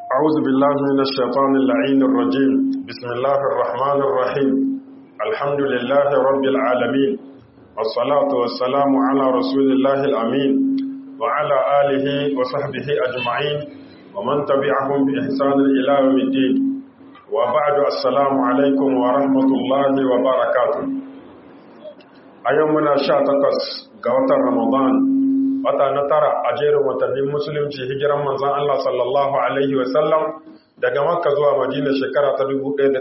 أعوذ بالله من الشيطان اللعين الرجيم بسم الله الرحمن الرحيم الحمد لله رب العالمين والصلاة والسلام على رسول الله الأمين وعلى آله وصحبه أجمعين ومن تبعهم بإحسان إلى يوم الدين وبعد السلام عليكم ورحمة الله وبركاته أيومنا شاتقس قوة رمضان wata na tara a jerin watannin musulunci hijiran manzan Allah sallallahu Alaihi wasallam daga makka zuwa madina shekara ta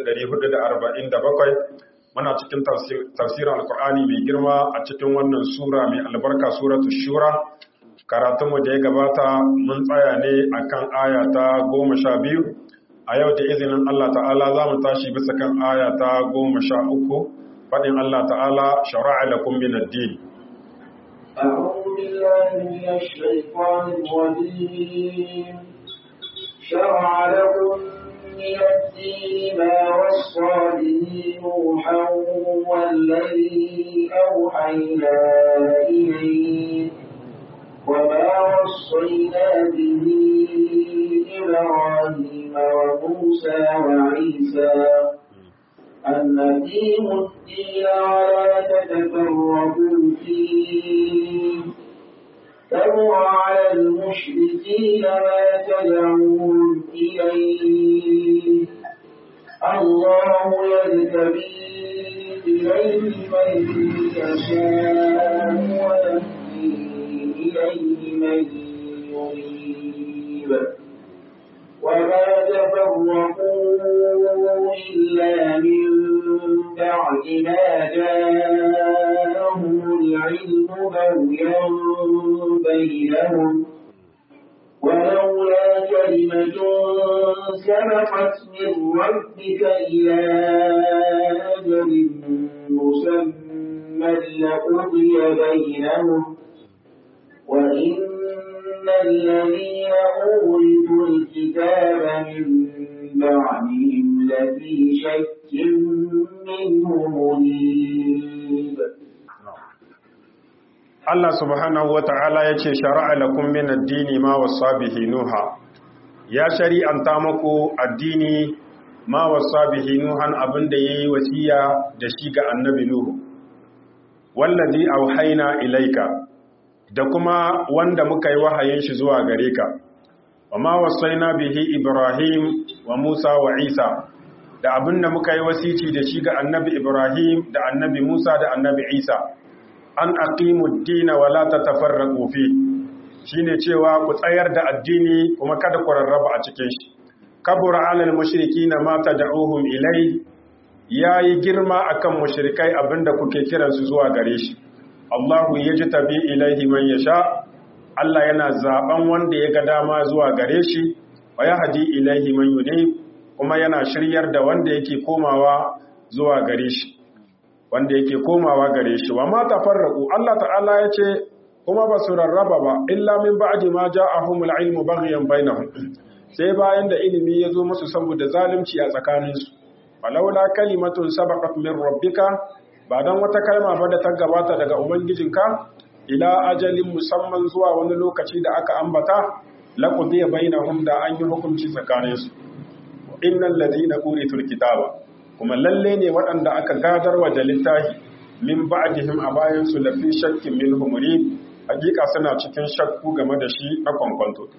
1447 muna cikin tafsirin alkur'ani mai girma a cikin wannan sura mai albarka suratu shura karatunmu da ya gabata mun tsaya ne akan aya ta goma sha biyu a yau da izinin Allah ta'ala za mu tashi bisa kan aya ta goma sha uku faɗin Allah ta'ala shara'a lakum min ad-din أعوذ بالله من الشيطان الرجيم شرع لكم من الدين ما وصى به نوحا والذي أوحينا إليه وما وصينا به إبراهيم وموسى وعيسى أن أقيموا الدين ولا تتفرقوا فيه كبر على المشركين ما تدعون إليه الله يجتبي إليه من يشاء ويهدي إليه من يريد وما تفرقوا إلا من بعد ما جاءهم العلم بغيا بينهم ولولا كلمة سبقت من ربك إلى أجل مسمى لقضي بينهم وإن الذين أورثوا الكتاب من بعدهم لفي شك منه مريب Allah subhanahu wa ta'ala ya ce shara'a lakum min addini ma wasa bihi Nuha, ya shari'anta muku addini ma wasa bihi Nuhan abinda ya yi wasiya da shi ga annabi Nuhu, wallazi auhaina ilaika, da kuma wanda muka yi wahayin shi zuwa gare ka, wa ma wasaina bihi Ibrahim wa Musa wa Isa, da abinda muka yi wasici da shi ga annabi Ibrahim da annabi Musa da annabi Isa. an aqimu dina wa la tatafarraqu fi shine cewa ku tsayar da addini kuma kada ku rarraba a cikin shi kabura alal mushrikina ma tad'uhum ilai yayi girma akan mushrikai abinda kuke kiran su zuwa gare shi Allahu yajtabi ilaihi man yasha Allah yana zaben wanda ya ga dama zuwa gare shi wa yahdi ilaihi man yunib kuma yana shiryar da wanda yake komawa zuwa gare shi wanda yake komawa gare shi wa ma tafarraqu Allah ta'ala yace kuma ba su rarraba ba illa min ba'di ma ja'ahumul ilmu baghyan bainahum sai bayan da ilimi ya zo musu saboda zalunci a tsakanin su walaula kalimatun sabaqat min rabbika ba dan wata kalma ba da ta gabata daga ubangijinka ila ajalin musamman zuwa wani lokaci da aka ambata laqudiya bainahum da an yi hukunci tsakanin su innal ladina uritul kitaba kuma lalle ne waɗanda aka gadarwa da littafi min ba'dihim a bayan su lafi shakkin min humuri hakika suna cikin shakku game da shi na kwankwanto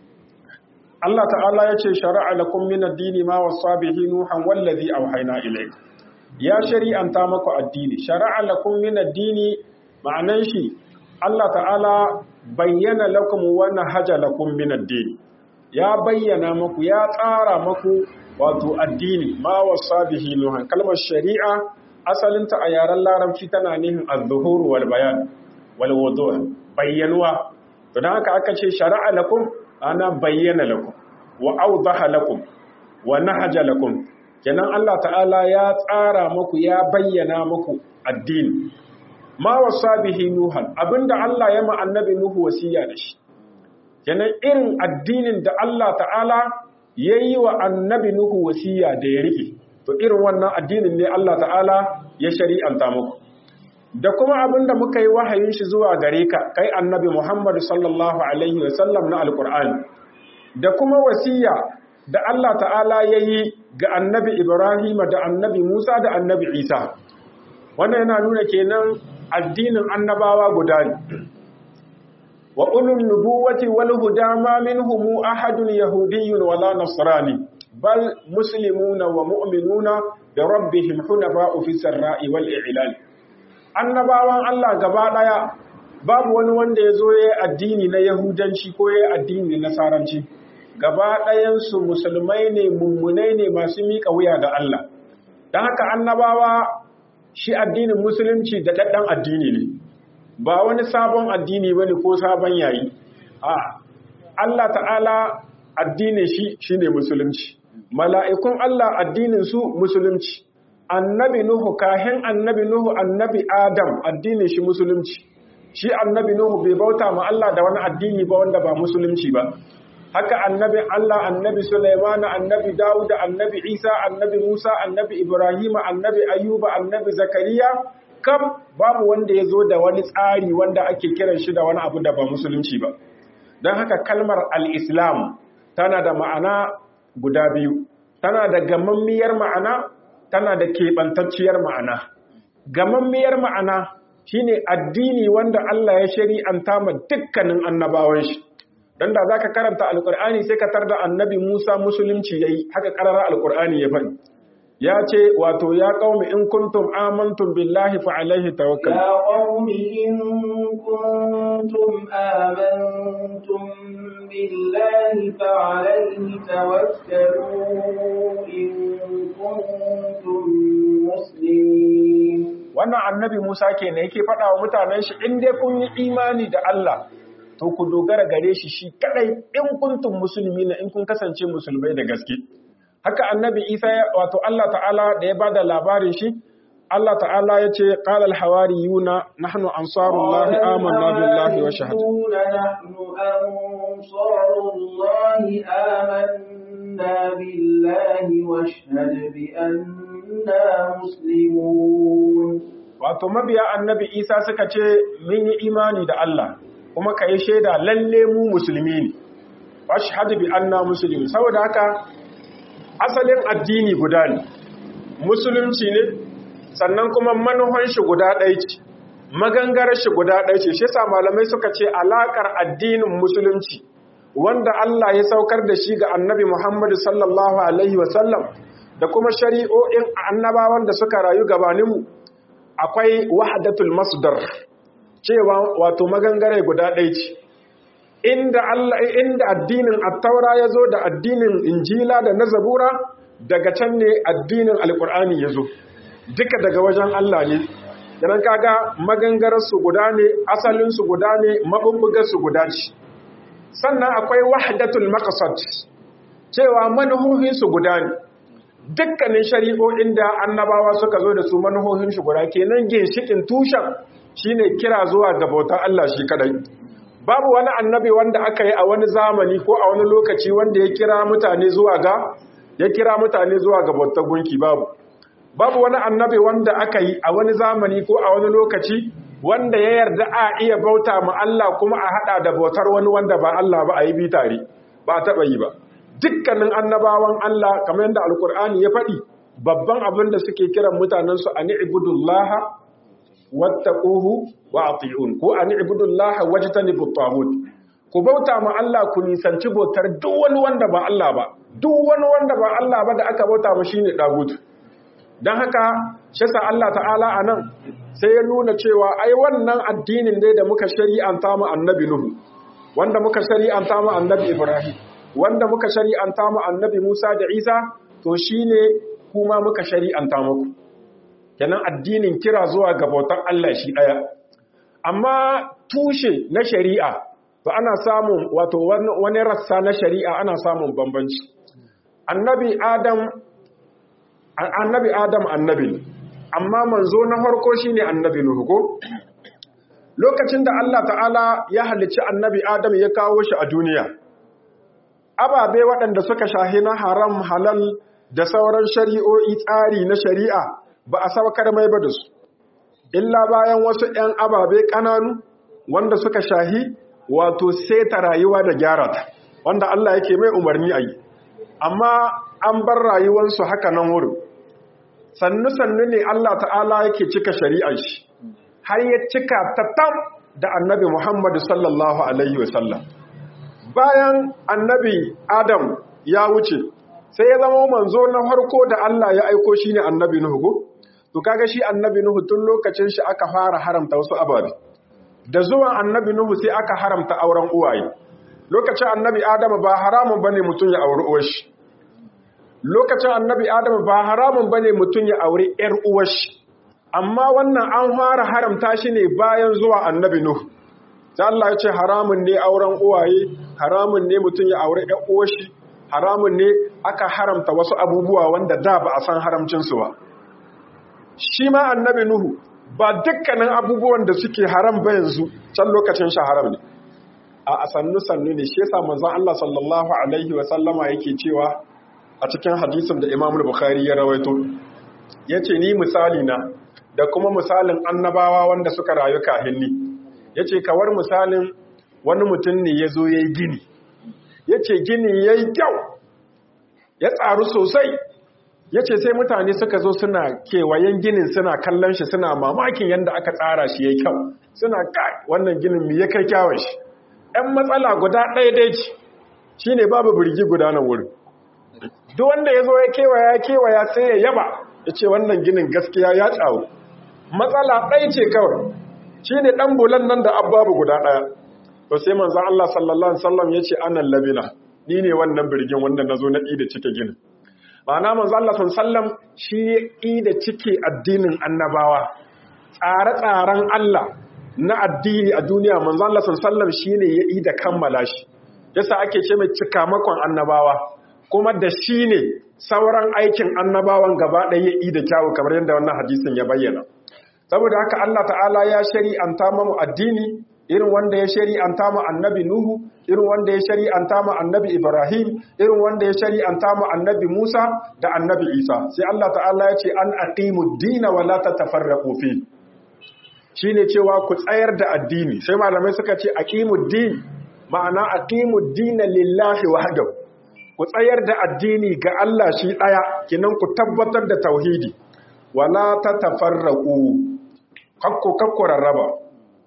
Allah ta'ala ya ce shari'a lakum min ad-dini ma wasa bihi nuhan wallazi awhayna ilayk ya shari'anta maku addini shari'a lakum min ad-dini ma'anan shi Allah ta'ala bayyana lakum wa nahaja lakum min ad-dini ya bayyana maku ya tsara maku wato addini ma wasa bihi nuhan kalmar shari'a asalinta a yaren larabci tana nihin az-zuhur wal bayan wal wudu' bayyanuwa to dan haka aka ce shari'a lakum ana bayyana lakum wa awdaha lakum wa nahaja lakum kenan Allah ta'ala ya tsara muku ya bayyana muku addini ma wasa bihi nuhan abinda Allah ya ma annabi nuhu wasiya da shi kenan irin addinin da Allah ta'ala ya yi wa annabi Nuhu wasiya da ya riƙe, to irin wannan addinin ne Allah ta'ala ya shari'anta muku. Da kuma abin da muka yi wahayin shi zuwa gare ka, kai annabi Muhammadu sallallahu Alaihi wasallam na Alƙur'ani, da kuma wasiya da Allah ta'ala ya yi ga annabi Ibrahim da annabi Musa da annabi Isa wannan yana nuna kenan addinin annabawa guda ne wa ulul nubuwati wal huda ma minhum ahadun yahudiyyun wala nasrani bal muslimuna wa mu'minuna bi rabbihim hunafa'u fi sarra'i wal i'lan annabawan Allah gaba daya babu wani wanda ya zo ya yi addini na yahudanci ko ya yi addini na nasaranci gaba ɗayansu musulmai ne mummunai ne masu miƙa wuya ga Allah don haka annabawa shi addinin musulunci da ɗaɗɗan addini ne ba wani sabon addini ba ne ko sabon yayi a Allah ta'ala addinin shi shi ne musulunci mala'ikun Allah addinin su musulunci annabi Nuhu kahin annabi Nuhu annabi Adam addinin shi musulunci shi annabi Nuhu bai bauta ma Allah da wani addini ba wanda ba musulunci ba haka annabi Allah annabi Sulaiman annabi Dawud annabi Isa annabi Musa annabi Ibrahim annabi Ayyuba annabi Zakariya kam babu wanda ya zo da wani tsari wanda ake kiran shi da wani abu da ba musulunci ba don haka kalmar al-islam tana da ma'ana guda biyu tana da gamammiyar ma'ana tana da keɓantacciyar ma'ana gamammiyar ma'ana shine addini wanda Allah ya shari'anta ma dukkanin annabawan shi dan da zaka karanta alqur'ani sai ka tarda annabi Musa musulunci yayi haka karara alqur'ani ya faɗi ya ce wato ya qaumi in kuntum amantum billahi fa alaihi tawakkal ya qaumi in kuntum amantum billahi fa alaihi tawakkalu in kuntum muslimin wannan annabi Musa kenan yake faɗa wa mutanen shi in dai kun yi imani da Allah to ku dogara gare shi shi kadai in kuntum musulmi na in kun kasance musulmai da gaske haka annabi Isa wato Allah ta'ala da ya bada labarin shi Allah ta'ala ya ce qala al hawariyuna nahnu ansarullahi amanna billahi wa shahada nahnu ansarullahi amanna billahi wa shahada bi anna muslimun wato mabiya annabi Isa suka ce mun yi imani da Allah kuma ka yi shaida lalle mu musulmi ne ashhadu bi anna muslimin saboda haka asalin addini guda ne musulunci ne sannan kuma manuhan shi guda ɗaya ce magangarar shi guda ɗaya ce shi yasa malamai suka ce alakar addinin musulunci wanda Allah ya saukar da shi ga annabi Muhammad sallallahu alaihi wasallam da kuma shari'o'in annabawan da suka rayu gabaninmu akwai wahdatul masdar cewa wato magangare guda ɗaya ce inda Allah inda addinin at-taura yazo da addinin injila da na zabura daga can ne addinin alqur'ani yazo duka daga wajen Allah ne dan kaga magangarar su guda ne asalin su guda ne mabubbugar su guda ce sannan akwai wahdatul maqsad cewa manuhohin su guda ne dukkanin shari'o'in da annabawa suka zo da su manuhohin shi guda kenan ginshikin tushen shine kira zuwa ga bautar Allah shi kadai babu wani annabi wanda aka yi a wani zamani ko a wani lokaci wanda ya kira mutane zuwa ga ya kira mutane zuwa ga bautar gunki babu babu wani annabi wanda aka yi a wani zamani ko a wani lokaci wanda ya yarda a iya bauta ma Allah kuma a hada da bautar wani wanda ba Allah ba a yi bi tare ba a taba yi ba dukkanin annabawan Allah kamar yadda alkur'ani ya faɗi babban abin da suke kiran mutanensu a ni'budullaha wattaquhu wa ati'un ko an ibudullaha wajtanibu tagut ku bauta ma Allah ku nisanci bautar duk wani wanda ba Allah ba duk wani wanda ba Allah ba da aka bauta ma shine dagut dan haka shi sa Allah ta'ala anan sai ya nuna cewa ai wannan addinin dai da muka shari'anta mu annabi Nuhu wanda muka shari'anta mu annabi Ibrahim wanda muka shari'anta mu annabi Musa da Isa to shine kuma muka shari'anta muku kenan addinin kira zuwa ga bautar Allah shi ɗaya. Amma tushe na shari'a, to ana samun wato wani rassa na shari'a ana samun bambanci. Annabi Adam, annabi Adam annabi, amma manzo na farko shine annabi Nuhu ko? Lokacin da Allah ta'ala ya halicci annabi Adam ya kawo shi a duniya, ababe waɗanda suka shahi na haram halal da sauran shari'o'i tsari na shari'a ba a saukar mai ba da su illa bayan wasu ‘yan ababe ƙananu wanda suka shahi wato seta rayuwa da gyara ta wanda Allah yake mai umarni a yi amma an bar rayuwarsu haka nan wurin sannu-sannu ne Allah ta'ala yake cika shari'ar shi har ya cika tattam da annabi Muhammadu sallallahu Alaihi wasallam bayan annabi Adam ya wuce sai ya zama manzo na harko da Allah ya aiko shi ne annabi Nuhu to kaga shi annabi Nuhu tun lokacin shi aka fara haramta wasu ababe da zuwan annabi Nuhu sai aka haramta auren uwaye lokacin annabi Adam ba haramun bane mutum ya auri uwar shi lokacin annabi Adam ba haramun bane mutum ya auri ƴar uwar shi amma wannan an fara haramta shi ne bayan zuwa annabi Nuhu sai Allah ya ce haramun ne auren uwaye haramun ne mutum ya auri ƴar uwar shi haramun ne aka haramta wasu abubuwa wanda da ba a san haramcinsu ba shi ma annabi nuhu ba dukkanin abubuwan da suke haram ba yanzu can lokacin shi haram ne a sannu sannu ne shi yasa manzon Allah sallallahu alaihi wa sallama yake cewa a cikin hadisin da Imam Bukhari ya rawaito yace ni misali na da kuma misalin annabawa wanda suka rayu kahinni yace kawar misalin wani mutum ne yazo yayi gini ya ce gini ya yi kyau ya tsaru sosai ya ce sai mutane suka zo suna kewayen ginin suna kallon shi suna mamakin yadda aka tsara shi ya yi kyau suna kai wannan ginin mai ya kai kyawun shi ‘yan matsala guda ɗaya dai ce shi ne babu birgi guda nan wurin duk wanda ya zo ya kewaya kewaya sai ya yaba ya ce wannan ginin gaskiya ya tsawo matsala ɗaya ce kawai shi ne ɗan bulan nan da ababu guda ɗaya to sai manzon Allah sallallahu alaihi wasallam yace anan labina ni ne wannan birgin wanda nazo na da cike ginin ma'ana manzon Allah sallallahu alaihi wasallam shi da cike addinin annabawa tsare-tsaren Allah na addini a duniya manzon Allah sallallahu alaihi wasallam shine ya da kammala shi yasa ake ce mai cikamakon annabawa kuma da shi ne sauran aikin annabawan gaba ɗaya ya da kyawu kamar yadda wannan hadisin ya bayyana saboda haka Allah ta'ala ya shari'anta mu addini irin wanda ya shari'anta mu annabi Nuhu, irin wanda ya shari'anta mu annabi Ibrahim, irin wanda ya shari'anta mu annabi Musa da annabi Isa. Sai Allah ta'ala ya ce an aqimu dina wa la tatafarraqu fi. Shine cewa ku tsayar da addini. Sai malamai suka ce aqimu din ma'ana aqimu dina lillahi wahdahu. Ku tsayar da addini ga Allah shi daya, kinan ku tabbatar da tauhidi. Wala tatafarraqu. Kakko kakko rarraba.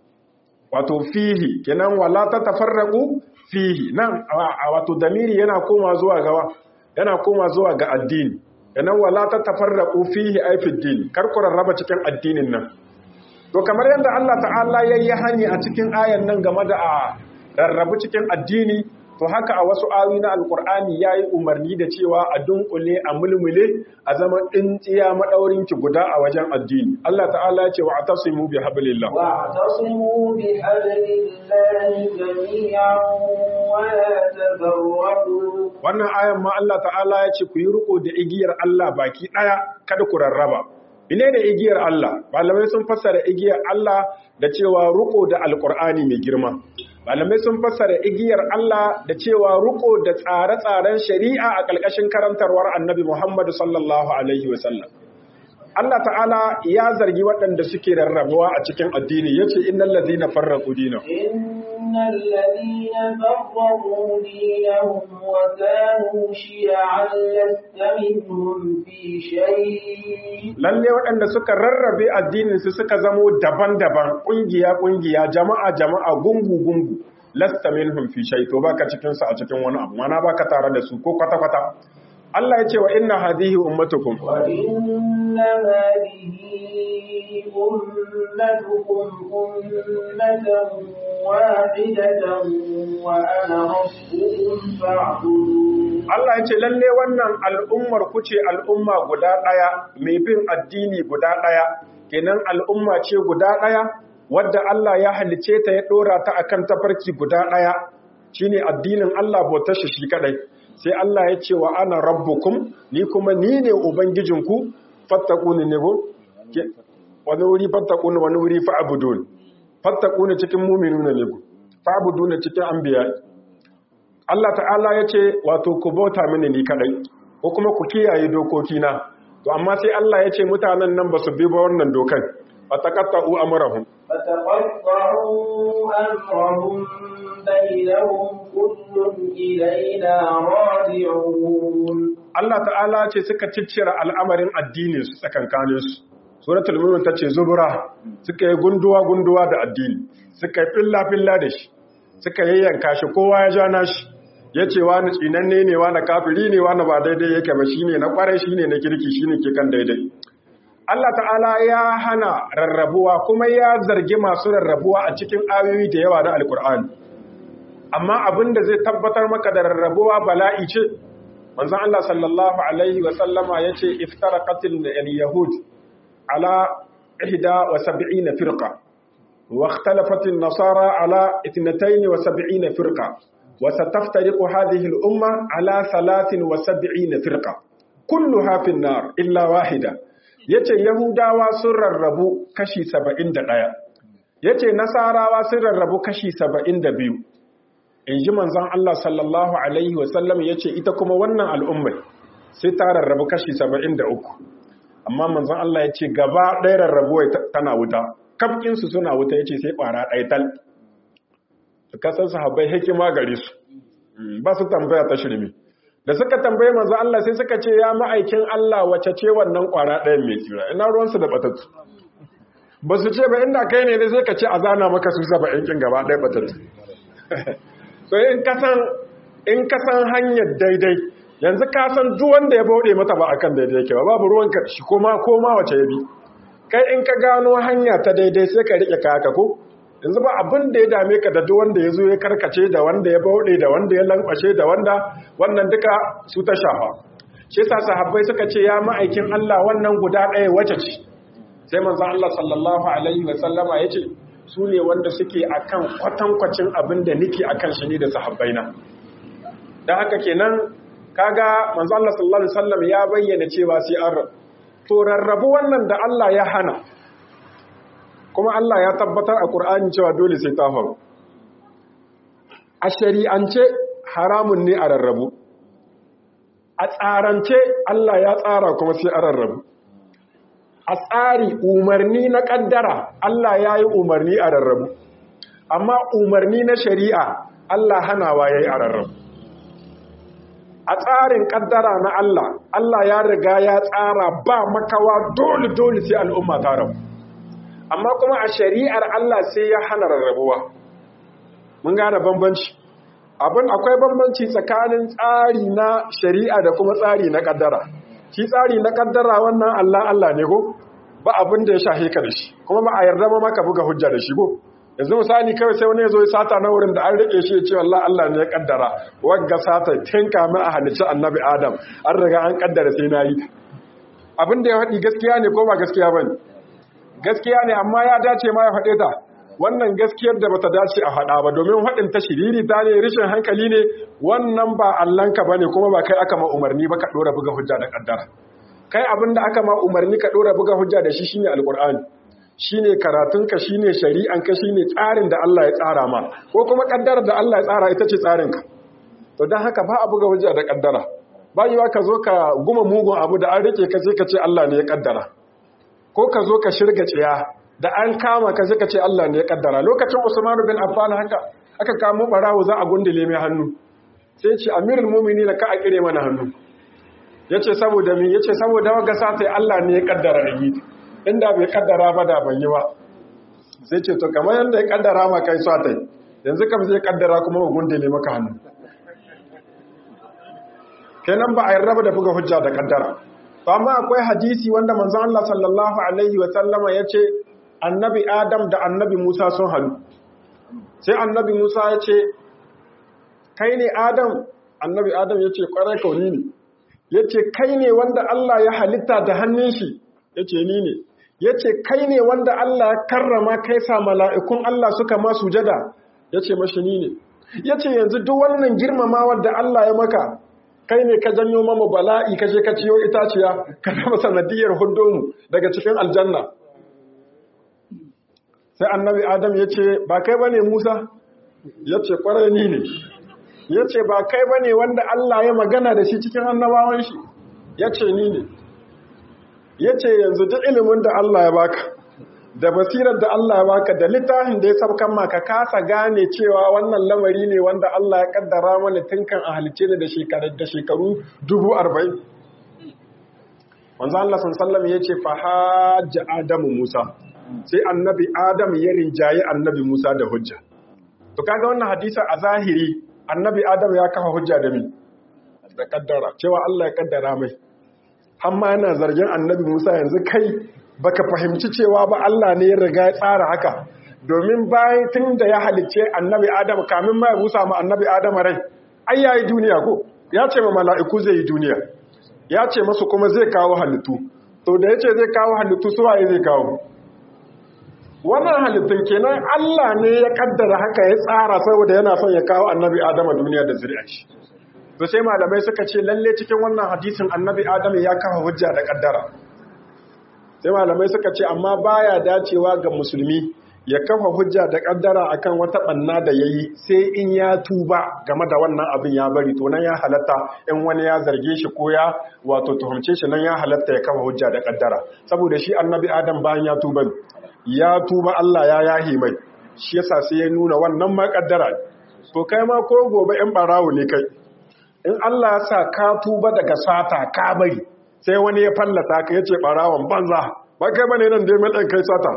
wato fihi kenan wala ta tafarraqu fihi nan wato damiri yana koma zuwa ga yana koma zuwa ga addini kenan wala ta tafarraqu fihi ay fi din kar ku rarraba cikin addinin nan to kamar yadda Allah ta'ala yayi hani a cikin ayan nan game da a rarrabu cikin addini to haka a wasu ayoyi na alkur'ani yayi umarni da cewa a dunkule a mulmule a zaman tsintsiya madaurin ki guda a wajen addini Allah ta'ala ya ce wa atasimu bi hablillah wa atasimu bi hablillahi jami'an wa la tafarraqu wannan ayan ma Allah ta'ala ya ce ku yi riko da igiyar Allah baki daya kada ku rarraba ine da igiyar Allah malamai sun fassara igiyar Allah da cewa riko da alkur'ani mai girma malamai sun fassara igiyar Allah da cewa ruko da tsare-tsaren shari'a a ƙarƙashin karantarwar annabi Muhammadu sallallahu Alaihi wasallam. Allah ta'ala ya zargi waɗanda suke rarrabuwa a cikin addini ya ce innan lazina farraku dina. Innan lazina farraku dinahum wa kanu shi'an lasta minhum fi shay. Lalle waɗanda suka rarrabe addinin su suka zamo daban-daban ƙungiya-ƙungiya jama'a-jama'a gungu-gungu lasta minhum fi shay to baka cikin su a cikin wani abu mana baka tare da su ko kwata-kwata Allah ya ce wa inna hadhihi ummatukum wa inna hadhihi ummatukum ummatan wahidatan wa ana rabbukum fa'budun Allah ya ce lalle wannan al'ummar ku ce al'umma guda daya mai bin addini guda daya kenan al'umma ce guda daya wadda Allah ya halice ta ya dora ta akan tafarki guda daya shine addinin Allah bautar shi shi kadai sai Allah ya ce wa ana rabbukum ni kuma ni ne ubangijinku fattakuni ne ko wani wuri fattakuni wani wuri fa'budun fattakuni cikin mu'minuna ne ko fa'buduna cikin anbiya Allah ta'ala ya ce wato ku bauta mini ni kadai ko kuma ku kiyaye dokokina to amma sai Allah ya ce mutanen nan ba su bi ba wannan dokan fataqatta'u amrahum فتقطعوا أمرهم بينهم كل إلينا راجعون Allah ta'ala ce suka ciccira al'amarin addinin su tsakankanin su suratul mu'min tace zubura suka yi gunduwa gunduwa da addini suka yi filla filla da shi suka yayyanka shi kowa ya ja nashi yace wani tsinanne ne wani kafiri ne wani ba daidai yake ba shine na kwarai shine na kirki shine ke kan daidai Allah ta'ala ya hana rarrabuwa kuma ya zargi masu rarrabuwa a cikin ayoyi da yawa na alkur'ani amma abin da zai tabbatar maka da rarrabuwa bala'i ce manzon Allah sallallahu alaihi wa sallama yace iftaraqatil yahud ala 71 firqa wa ikhtalafatin nasara ala 72 firqa wa sataftariqu hadhihi al-umma ala 73 firqa kulluha fi an-nar illa wahida yace yahudawa sun rarrabu kashi 71 yace nasarawa sun rarrabu kashi 72 inji manzon Allah sallallahu alaihi wasallam yace ita kuma wannan al'ummai sai ta rarrabu kashi 73 amma manzon Allah yace gaba ɗaya rarrabuwa tana wuta kafkin su suna wuta yace sai ƙwara ɗaya tal kasan sahabbai hikima gare su ba su tambaya ta shirme da suka tambaye manzo Allah sai suka ce ya ma'aikin Allah wace ce wannan kwara ɗayan mai tsira ina ruwansu da batattu ba su ce ba inda kai ne sai ka ce a zana maka su saba yankin gaba ɗaya batattu so in kasan in kasan hanyar daidai yanzu ka san duk wanda ya bauɗe mata ba akan daidai yake ba babu ruwanka shi koma koma wace ya bi kai in ka gano hanya ta daidai sai ka rike kaka ko yanzu ba abin da ya dame ka da duk wanda ya zo ya karkace da wanda ya bauɗe da wanda ya lankwashe da wanda wannan duka su ta shafa shi yasa sahabbai suka ce ya ma'aikin Allah wannan guda ɗaya wace ce sai manzon Allah sallallahu alaihi wa sallama yace su ne wanda suke akan kwatankwacin abin da nake akan shi ne da sahabbaina dan haka kenan kaga manzon Allah sallallahu alaihi wasallam ya bayyana cewa sai an to rarrabu wannan da Allah ya hana kuma Allah ya tabbatar a Qur'ani cewa dole sai ta faru a shari'ance haramun ne a rarrabu a tsarance Allah ya tsara kuma sai a rarrabu a tsari umarni na kaddara Allah ya yi umarni a rarrabu amma umarni na shari'a Allah hanawa ya yi a rarrabu a tsarin kaddara na Allah Allah ya riga ya tsara ba makawa dole dole sai al'umma ta rabu amma kuma a shari'ar Allah sai ya hana rarrabuwa mun gane bambanci abin akwai bambanci tsakanin tsari na shari'a da kuma tsari na kaddara shi tsari na kaddara wannan Allah Allah ne ko ba abin da ya shahe ka da shi kuma ba a yarda ba maka buga hujja da shi ko yanzu misali kawai sai wani ya zo ya sata na wurin da an rike shi ya ce wallahi Allah ne ya kaddara wagga sata tun kamin a halicci annabi Adam an riga an kaddara sai na yi abin da ya faɗi gaskiya ne ko ba gaskiya ba ne gaskiya ne amma ya dace ma ya faɗe ta wannan gaskiyar da bata dace a faɗa ba domin faɗin ta shiriri ta ne rishin hankali ne wannan ba allanka ba ne kuma ba kai aka ma umarni ba ka ɗora buga hujja da ƙaddara kai abin da aka ma umarni ka ɗora buga hujja da shi shine alƙur'ani shine karatunka shine shari'anka shine tsarin da Allah ya tsara ma ko kuma ƙaddarar da Allah ya tsara ita ce tsarinka to don haka ba a buga hujja da ƙaddara ba yiwa ka zo ka guma mugun abu da an rike ka sai ka ce Allah ne ya ƙaddara ko ka zo ka shirga tsiya da an kama ka ka ce Allah ne ya kaddara lokacin Usman bin Affan haka aka kamo barawo za a gundule mai hannu sai ce Amirul Mu'minin ka a kire mana hannu yace saboda me yace saboda waga sai Allah ne ya kaddara ni inda bai kaddara ba da ban yi ba sai ce to kamar yanda ya kaddara ma kai satai yanzu kam zai kaddara kuma mu gundule maka hannu kenan ba a yarda da buga hujja da kaddara amma akwai hadisi wanda manzon Allah sallallahu alaihi wa sallama yace annabi Adam da annabi Musa sun halu sai annabi Musa yace kai ne Adam annabi Adam yace kwarai kauni ne yace kai ne wanda Allah ya halitta da hannun shi yace ni ne yace kai ne wanda Allah ya karrama kai sa mala'ikun Allah suka ma sujada yace mashi ni ne yace yanzu duk wannan girmamawar da Allah ya maka kai ne ka janyo mama bala'i ka je ka ciyo itaciya ka zama sanadiyar mu daga cikin aljanna sai annabi adam ya ce ba kai ba ne musa ya ce kwarai ni ne ya ce ba kai ba ne wanda allah ya magana da shi cikin annabawan shi ya ce ni ne ya ce yanzu duk ilimin da allah ya baka da basirar da Allah ya baka da littafin da ya sabkan maka kasa gane cewa wannan lamari ne wanda Allah ya kaddara mana tunkan a halice da shekaru da shekaru dubu arba'in wanzu Allah sallam ya ce fahajja Adamu Musa sai annabi Adam ya rinjaye annabi Musa da hujja to kaga wannan hadisa a zahiri annabi Adam ya kafa hujja da mi da kaddara cewa Allah ya kaddara mai amma yana zargin annabi Musa yanzu kai baka fahimci cewa ba Allah ne ya riga ya tsara haka domin bayan tun da ya halicce annabi Adam kamin ma ya busa ma annabi Adam rai ai yayi duniya ko ya ce ma mala'iku zai yi duniya ya ce masu kuma zai kawo halittu to da yace zai kawo halittu su waye zai kawo wannan halittun kenan Allah ne ya kaddara haka ya tsara saboda yana son ya kawo annabi Adam a duniya da zuri'ar shi to sai malamai suka ce lalle cikin wannan hadisin annabi Adam ya kafa hujja da kaddara sai malamai suka ce amma baya dacewa ga musulmi ya kafa hujja da kaddara akan wata banna da yayi sai in ya tuba game da wannan abin ya bari to nan ya halatta in wani ya zarge shi ko ya wato tuhumce shi nan ya halatta ya kafa hujja da kaddara saboda shi annabi adam bayan ya tuba ya tuba Allah ya yahi mai shi yasa sai ya nuna wannan ma kaddara to kai ma ko gobe in barawo ne kai in Allah ya sa ka tuba daga sata ka bari sai wani ya fallata ka yace barawon banza ba kai bane nan dai mai kai sata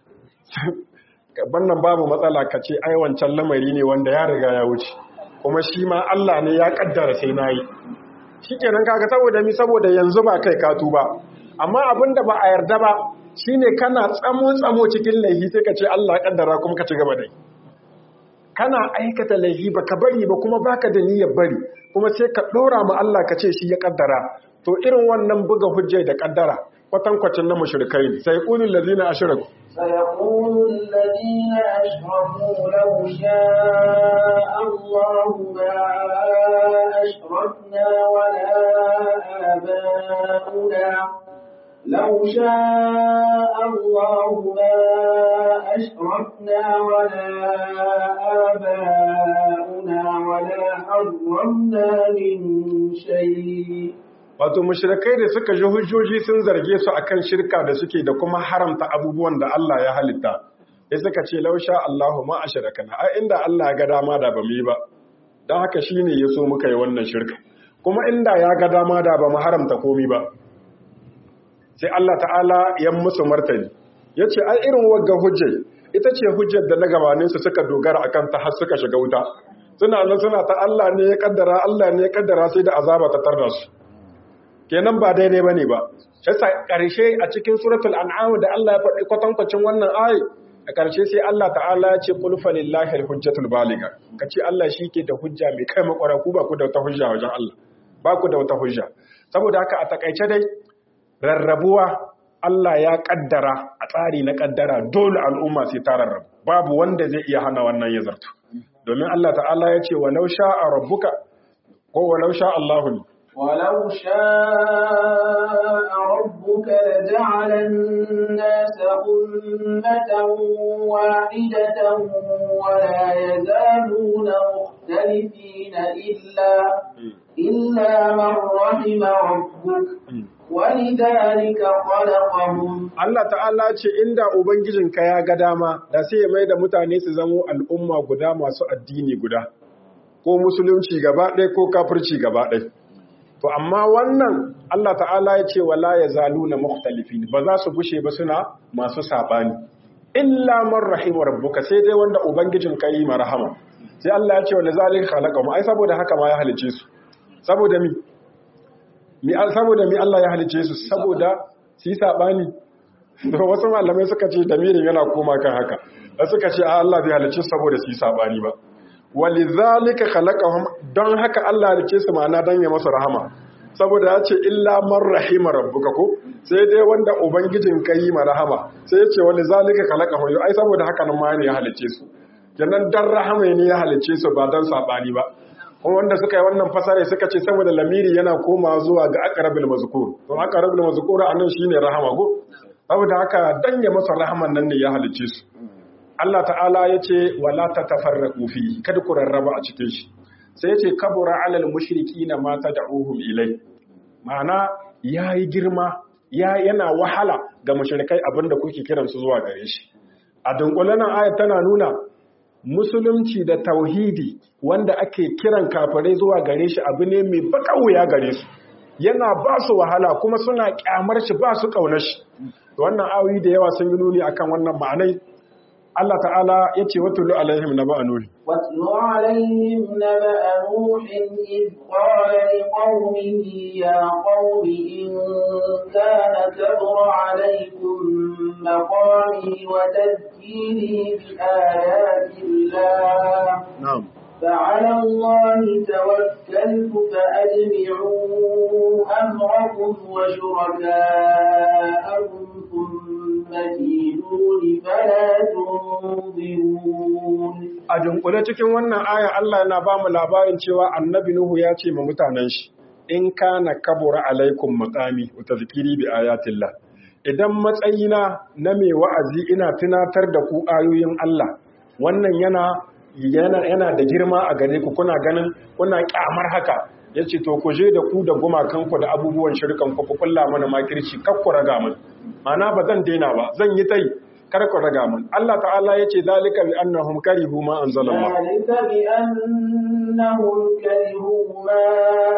wannan babu matsala ka ce ai wancan lamari ne wanda ya riga ya wuce kuma shi ma Allah ne ya kaddara sai nayi shikenan kaga saboda mi saboda yanzu ba kai ka tuba amma abinda ba a yarda ba shine kana tsamo tsamo cikin laifi sai ka ce Allah ya kaddara kuma ka ci gaba dai kana aikata laifi baka bari ba kuma baka da niyyar bari kuma sai ka dora ma Allah ka ce shi ya kaddara to irin wannan buga hujjai da kaddara kwatankwacin na mushrikai ne sai qulul ladina ashraku سيقول الذين أشركوا لو شاء الله ما أشركنا ولا آباؤنا لو شاء الله ما أشركنا ولا آباؤنا ولا حرمنا من شيء wato mushrikai da suka ji hujjoji sun zarge su akan shirka da suke da kuma haramta abubuwan da Allah ya halitta sai suka ce lausha Allahu ma ashrakana ai inda Allah ya ga dama da ba mu yi ba dan haka shine yaso muka yi wannan shirka kuma inda ya ga dama da ba mu haramta komai ba sai Allah ta'ala ya musu martani yace ai irin wagga hujjai ita ce hujjar da na gabanin su suka dogara akan ta har suka shiga wuta suna nan suna ta Allah ne ya kaddara Allah ne ya kaddara sai da azaba ta tarda su kenan ba daidai bane ba sai karshe a cikin suratul an'am da Allah ya faɗi kwatankwacin wannan ayi a karshe sai Allah ta'ala ya ce qul falillahi alhujjatul baligha kace Allah shike da hujja mai kai makwara ku ba ku da wata hujja wajen Allah ba ku da wata hujja saboda haka a takaice dai rarrabuwa Allah ya kaddara a tsari na kaddara dole al'umma sai ta rarrabu babu wanda zai iya hana wannan ya zartu domin Allah ta'ala ya ce walau sha'a rabbuka ko walau sha Allahu ولو شاء ربك لجعل الناس أمة واحدة ولا يزالون مختلفين إلا إلا من رحم ربك ولذلك خلقهم Allah ta'ala ce inda Ubangijinka ya ga dama da sai ya mai da mutane su zamo al'umma guda masu addini guda, ko musulunci gaba ɗaya ko kafirci gaba ɗaya. To, amma wannan Allah ta'ala ya ce wala ya zalu na mukhtalifin ba za su gushe ba suna masu saɓani. Illa man rahimu rabbuka sai dai wanda Ubangijinka yi marahama. Sai Allah ya ce wani zalin halaka mu, ai saboda haka ma ya halice su. Saboda mi, mi saboda mi Allah ya halice su saboda su yi saɓani da wasu malamai suka ce damirin yana koma kan haka da suka ce Allah bai halice su saboda su yi saɓani ba walizalika khalaqahum don haka Allah halice su ma'ana dan ya masa rahama saboda ya ce illa man rahima rabbuka ko sai dai wanda ubangijin ka yi ma rahama sai ya ce walizalika khalaqahum ai saboda haka nan ma ne ya halice su kenan dan rahama ne ya halice su ba dan saɓani ba kuma wanda suka yi wannan fasare suka ce saboda lamiri yana koma zuwa ga aqrabil mazkur to aqrabil mazkur anan shine rahama go saboda haka dan ya masa rahaman nan ne ya halice su Allah ta'ala yace wala tatafarraqu fi kada ku rarraba a cikin shi sai yace kabura alal mushrikina ma tad'uhum ilai ma'ana yayi girma ya yana wahala ga mushrikai abinda kuke kiransu zuwa gare shi a dunkulen ayat tana nuna musulunci da tauhidi wanda ake kiran kafirai zuwa gare shi abu ne mai baka wuya gare su yana ba su wahala kuma suna kyamar shi ba su kaunar shi wannan ayoyi da yawa sun yi nuni akan wannan ma'anai Allah ta'ala ya ce watulu alaihim na ba'a nuhi واتل عليهم نبأ نوح إذ قال لقومه يا قوم إن كان كبر عليكم مقامي وتذكيري بآيات الله na'am فعلى الله توكلت فأجمعوا أمركم وشركاءكم ثم كيدون فلا تنظرون a dunkule cikin wannan aya Allah yana ba mu labarin cewa annabi Nuhu ya ce ma mutanen shi in kana kabura alaikum maqami wa tazkiri bi ayatillah idan matsayina na mai wa'azi ina tunatar da ku ayoyin Allah wannan yana yana yana da girma a gare ku kuna ganin kuna kyamar haka yace to ku je da ku da gumakan ku da abubuwan shirkan ku ku kulla mana makirci kar ku raga mun mana ba zan daina ba zan yi tai kar ku raga mun Allah ta'ala yace zalika bi annahum karihu ma anzalallah ذلك بأنهم كرهوا ما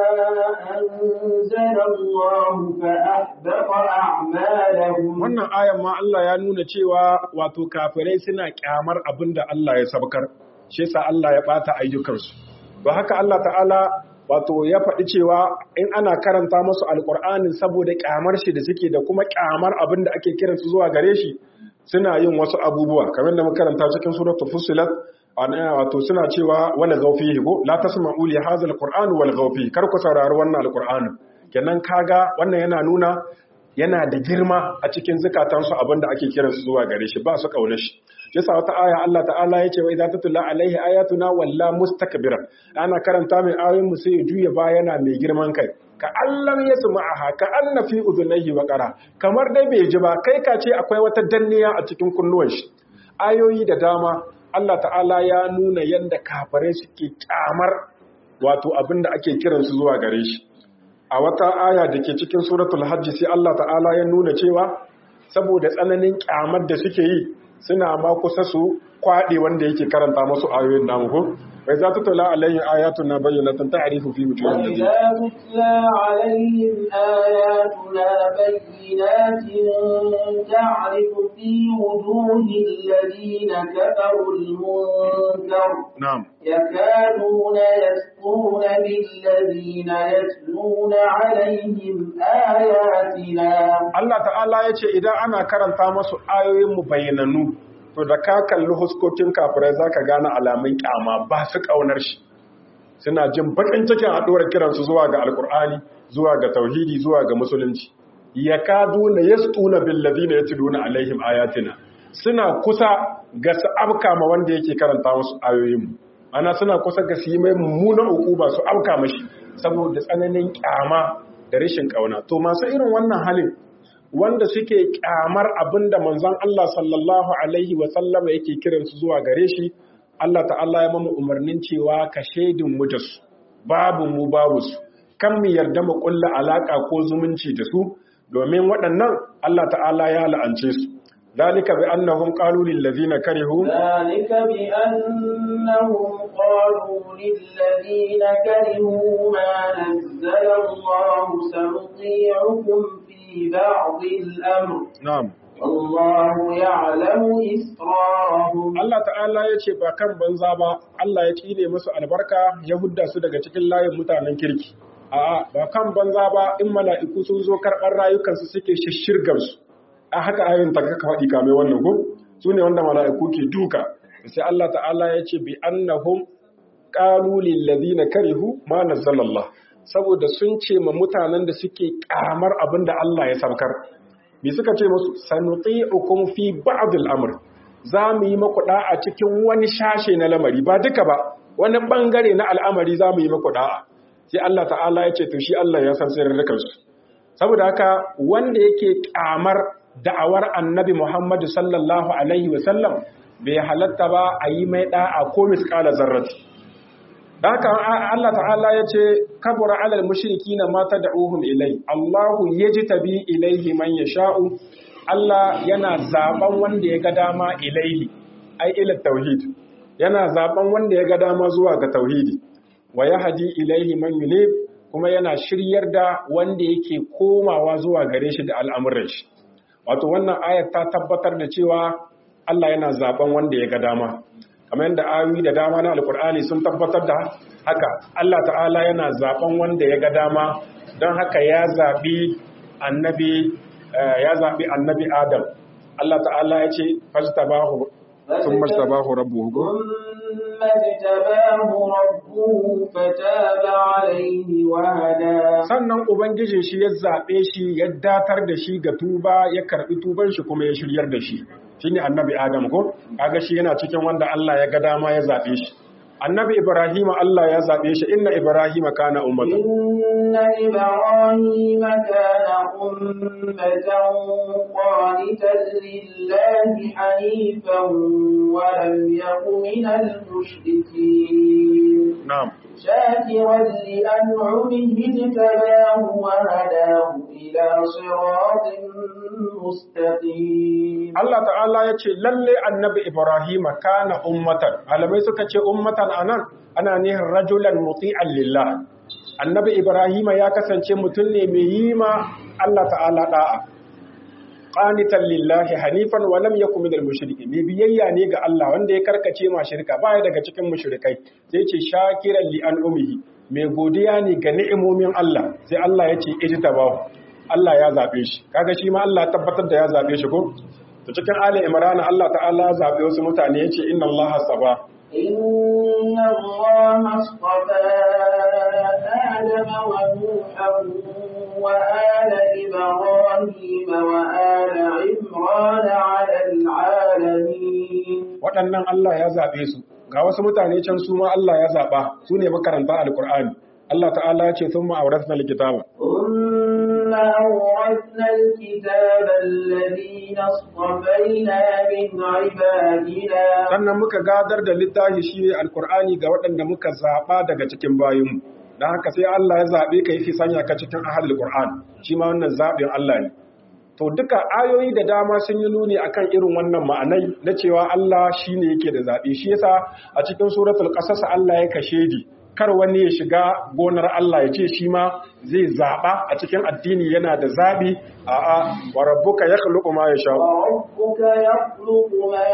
أنزل الله فأحبط أعمالهم wannan ayan ma Allah ya nuna cewa wato kafirai suna kyamar abin da Allah ya sabkar shi yasa Allah ya bata ayyukansu ba haka Allah ta'ala wato ya faɗi cewa in ana karanta musu alƙur'anin saboda kyamar shi da suke da kuma kyamar abin da ake kiransu zuwa gare shi suna yin wasu abubuwa kamar da muka karanta cikin suratul fussilat ana wato suna cewa wala gaufihi ko la tasma'u li hadha alqur'ani wal gaufi kar ku saurari wannan alqur'ani kenan kaga wannan yana nuna yana da girma a cikin zukatansu abinda ake kiransu zuwa gare shi ba su kauna shi yasa wata aya Allah ta'ala yace wa idza tutla alaihi ayatuna walla mustakbiran ana karanta mai ayoyin mu sai ya juya ba yana mai girman kai ka allam yasma'aha ka anna fi udhunayhi wa qara kamar dai bai ji ba kai ka ce akwai wata danniya a cikin kunnuwan shi ayoyi da dama Allah ta'ala ya nuna yanda kafirai suke kyamar wato abinda ake kiransu zuwa gare shi a wata aya da ke cikin suratul hajji sai Allah ta'ala ya nuna cewa saboda tsananin kyamar da suke yi suna ma kusa su kwaɗe wanda yake karanta masu ayoyin namu ko bai za ta tula alayhin ayatun na bayyana ta ta'arifu fi mutum da وإذا تتلى عليهم آياتنا بينات تعرف في وجوه الذين كفروا المنكر na'am يكادون يسطون بالذين يتلون عليهم آياتنا Allah ta'ala ya ce idan ana karanta masu ayoyin mu bayyananu to da ka kalli huskokin kafirai zaka gane alamun kyama ba su kaunar shi suna jin bakin cikin haɗuwar kiransu zuwa ga alkur'ani zuwa ga tauhidi zuwa ga musulunci ya kadu na yastuna billazina yatluna alaihim ayatina suna kusa ga su afka ma wanda yake karanta musu ayoyin mu ana suna kusa ga su yi mai mummunan ukuba su afka mashi saboda tsananin kyama da rashin kauna to masu irin wannan halin wanda suke kyamar abinda manzon Allah sallallahu alaihi wa sallama yake kiransu zuwa gare shi Allah ta'ala ya mamu umarnin cewa ka shaidin mu da su babu mu babu su kan mu yarda mu kulla alaka ko zumunci da su domin waɗannan Allah ta'ala ya la'ance su dalika bi annahum qalu lil ladina karihu ذلك بأنهم قالوا للذين كرهوا ما نزل الله سنطيعكم في بعض الأمر na'am والله يعلم إسرارهم Allah ta'ala ya ce ba kan banza ba Allah ya tsine musu albarka ya hudda su daga cikin layin mutanen kirki a'a ba kan banza ba in mala'iku sun zo karɓar rayukansu suke shishirgar su a haka ayoyin ta kaka faɗi kamar wannan ko su ne wanda mala'iku ke duka sai Allah ta'ala ya ce bi annahum qalu lil ladina karihu ma nazzalallah saboda sun ce ma mutanen da suke kamar abin da Allah ya saukar me suka ce musu sanuti'ukum fi ba'd al-amr za mu yi maku da'a cikin wani shashe na lamari ba duka ba wani bangare na al'amari za mu yi maku da'a sai Allah ta'ala ya ce to shi Allah ya san sirrin su saboda haka wanda yake kamar da'awar annabi Muhammad sallallahu alaihi wasallam bai halatta ba a yi mai da'a ko misqala zarrati da haka Allah ta'ala ya ce kabura alal mushrikina ma tad'uhum ilai Allahu yajtabi ilaihi man yasha'u Allah yana zaben wanda ya ga dama ilaihi ai ila tauhid yana zaben wanda ya ga dama zuwa ga tauhidi wa yahdi ilaihi man yunib kuma yana shiryar da wanda yake komawa zuwa gare shi da al'amuran shi wato wannan ayat ta tabbatar da cewa Allah yana zaben wanda ya ga dama kamar yadda ayoyi da dama na alkur'ani sun tabbatar da haka Allah ta'ala yana zaben wanda ya ga dama don haka ya zabi annabi ya zabi annabi Adam Allah ta'ala ya ce fajtabahu thumma tabahu rabbuhu ثم اجتباه ربه فتاب عليه وهدى sannan ubangijin shi ya zabe shi ya datar da shi ga tuba ya karbi tuban shi kuma ya shiryar da shi shine annabi Adam ko kaga shi yana cikin wanda Allah ya ga dama ya zabe shi annabi Ibrahim Allah ya zabe shi inna Ibrahim kana ummatan inna ibrahima kana ummatan qanitan lillahi hanifan wa lam yakun minal mushrikeen na'am شاكرا لأنعمه اجتباه وهداه إلى صراط مستقيم Allah ta'ala ya ce lalle annabi Ibrahim kana ummatan malamai suka ce ummatan anan ana nihin rajulan muti'an lillah annabi Ibrahim ya kasance mutum ne mai yi ma Allah ta'ala da'a qanitan lillahi hanifan wa lam yakun minal mushrikin mai biyayya ne ga Allah wanda ya karkace ma shirka baya daga cikin mushrikai sai ce shakiran li an'umihi mai godiya ne ga ni'imomin Allah sai Allah ya ce ijtabahu Allah ya zabe shi kaga shi ma Allah tabbatar da ya zabe shi ko to cikin ali imran Allah ta'ala ya zabe wasu mutane yace inna Allah saba إن الله اصطفى آدم ونوحا وآل إبراهيم وآل عمران على العالمين waɗannan Allah ya zabe su ga wasu mutane can su ma Allah ya zaba su ne makaranta alqur'ani Allah ta'ala ya ce thumma awrathna alkitaba ثم أورثنا الكتاب الذين اصطفينا من عبادنا sannan muka gadar da littafi shi alqur'ani ga waɗanda muka zaba daga cikin bayinmu dan haka sai Allah ya zabe ka yi sanya ka cikin ahlul qur'an shi ma wannan zabin Allah ne to duka ayoyi da dama sun yi nuni akan irin wannan ma'anai na cewa Allah shine yake da zabi shi yasa a cikin suratul qasas Allah ya kashe di kar wani ya shiga gonar Allah ya ce shi ma zai zaba a cikin addini yana da zabi a'a wa rabbuka yakhluqu ma yasha وربك يخلق ما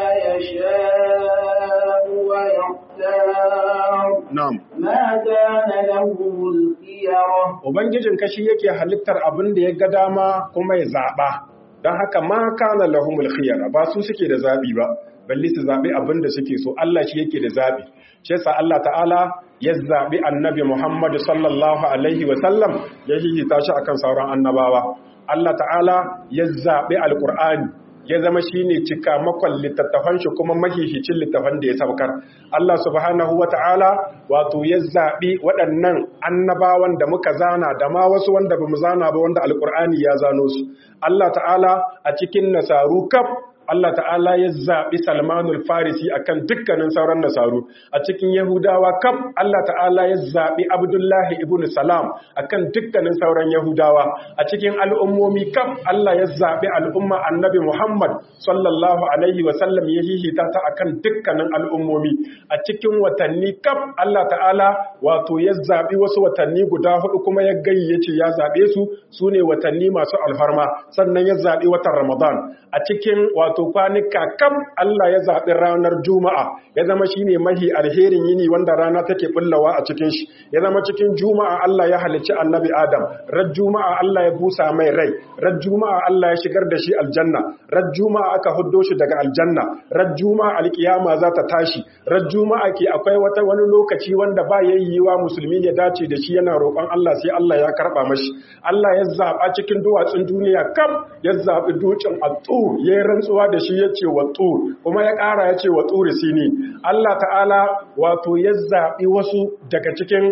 يشاء ويختار na'am ما كان لهم الخيرة ubangijin kashi yake halittar abin da ya ga dama kuma ya zaba don haka ma kana lahumul khiyara ba su suke da zabi ba balle su zabi abin da suke so Allah shi yake da zabi shi yasa Allah ta'ala ya zabi annabi Muhammad sallallahu alaihi wa sallam ya hihita shi akan sauran annabawa Allah ta'ala ya zabi alqur'ani ya zama shine cikamakon littattafan shi kuma mahihicin littafan da ya saukar Allah subhanahu wata'ala wato ya zaɓi waɗannan annabawan da muka zana da ma wasu wanda bamu zana ba wanda alkur'ani ya zano su Allah ta'ala a cikin nasaru kaf Allah ta'ala ya zaɓi Salmanul Farisi akan dukkanin sauran nasaru a cikin Yahudawa kaf Allah ta'ala ya zaɓi Abdullahi ibn Salam akan dukkanin sauran Yahudawa a cikin al'ummomi kaf Allah ya zaɓi al'umma annabi Muhammad sallallahu alaihi wa sallam ya hihita ta akan dukkanin al'ummomi a cikin watanni kaf Allah ta'ala wato ya zaɓi wasu watanni guda hudu kuma ya gayyace ya zaɓe su su ne watanni masu alfarma sannan ya zaɓi watan Ramadan a cikin wato wato kwanuka kam Allah ya zaɓi ranar Juma'a ya zama shi ne mahi alherin yini wanda rana take bullawa a cikin shi ya zama cikin Juma'a Allah ya halicci annabi Adam ran Juma'a Allah ya busa mai rai ran Juma'a Allah ya shigar da shi aljanna ran Juma'a aka huddo shi daga aljanna ran Juma'a alkiyama za ta tashi ran Juma'a ke akwai wata wani lokaci wanda ba yayyiwa musulmi ya dace da shi yana roƙon Allah sai Allah ya karɓa mashi Allah ya zaɓa cikin duwatsun duniya kam ya zaɓi dutsen at-tur ya rantsuwa da shi ya ce wa tur kuma ya ƙara ya ce wa turi sini Allah ta'ala wato ya zaɓi wasu daga cikin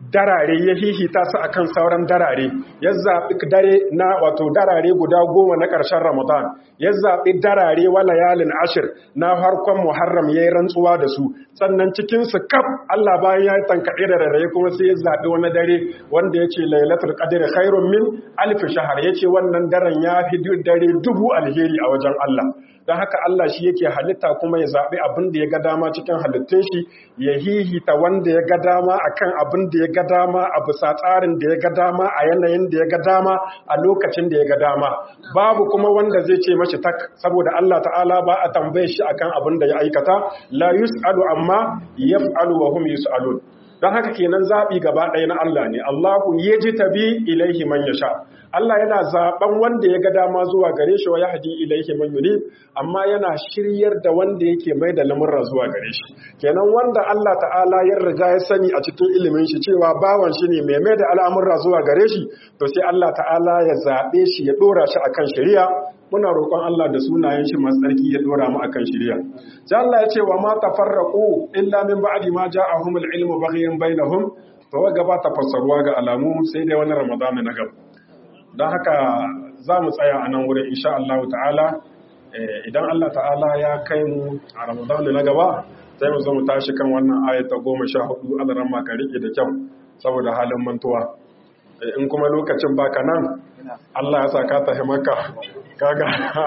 darare ya hihita su akan sauran darare ya zaɓi dare na wato darare guda goma na ƙarshen ramadan ya zaɓi darare wa layalin ashir na harkon muharram ya yi rantsuwa da su sannan cikinsu kaf allah bayan ya yi tankaɗe da rarraye kuma sai ya zaɓi wani dare wanda ya ce lailatul qadr khairun min alf shahar ya ce wannan daren ya fi dare dubu alheri a wajen allah don haka Allah shi yake halitta kuma ya zaɓi abin da ya ga dama cikin halittun shi ya hihita wanda ya ga dama akan abin da ya ga dama a bisa tsarin da ya ga dama a yanayin da ya ga dama a lokacin da ya ga dama babu kuma wanda zai ce mashi tak saboda Allah ta'ala ba a tambaye shi akan abin da ya aikata la yus'alu amma yaf'alu wa hum yus'alun don haka kenan zaɓi gaba ɗaya na Allah ne Allahu yajtabi ilaihi man yasha Allah yana zaben wanda ya ga dama zuwa gare shi wa ya hadi ilaihi man yunib amma yana shiryar da wanda yake mai da lamurra zuwa gare shi kenan wanda Allah ta'ala ya riga ya sani a cikin ilimin shi cewa bawan shi ne mai mai da al'amurra zuwa gare shi to sai Allah ta'ala ya zabe shi ya dora shi akan shari'a muna roƙon Allah da sunayen shi masu tsarki ya dora mu akan shari'a sai Allah ya ce wa ma tafarraqu illa min ba'di ma ja'ahumul ilmu baghyan bainahum to gaba ta fassaruwa ga alamu sai dai wani Ramadan na gaba don haka za mu tsaya a nan wurin insha Allah ta'ala idan Allah ta'ala ya kai mu a ramadanu na gaba sai mu zo mu tashi kan wannan ayata goma sha hudu alaran maka rike da kyau saboda halin mantuwa in kuma lokacin baka nan Allah ya sa ka tafi maka kaga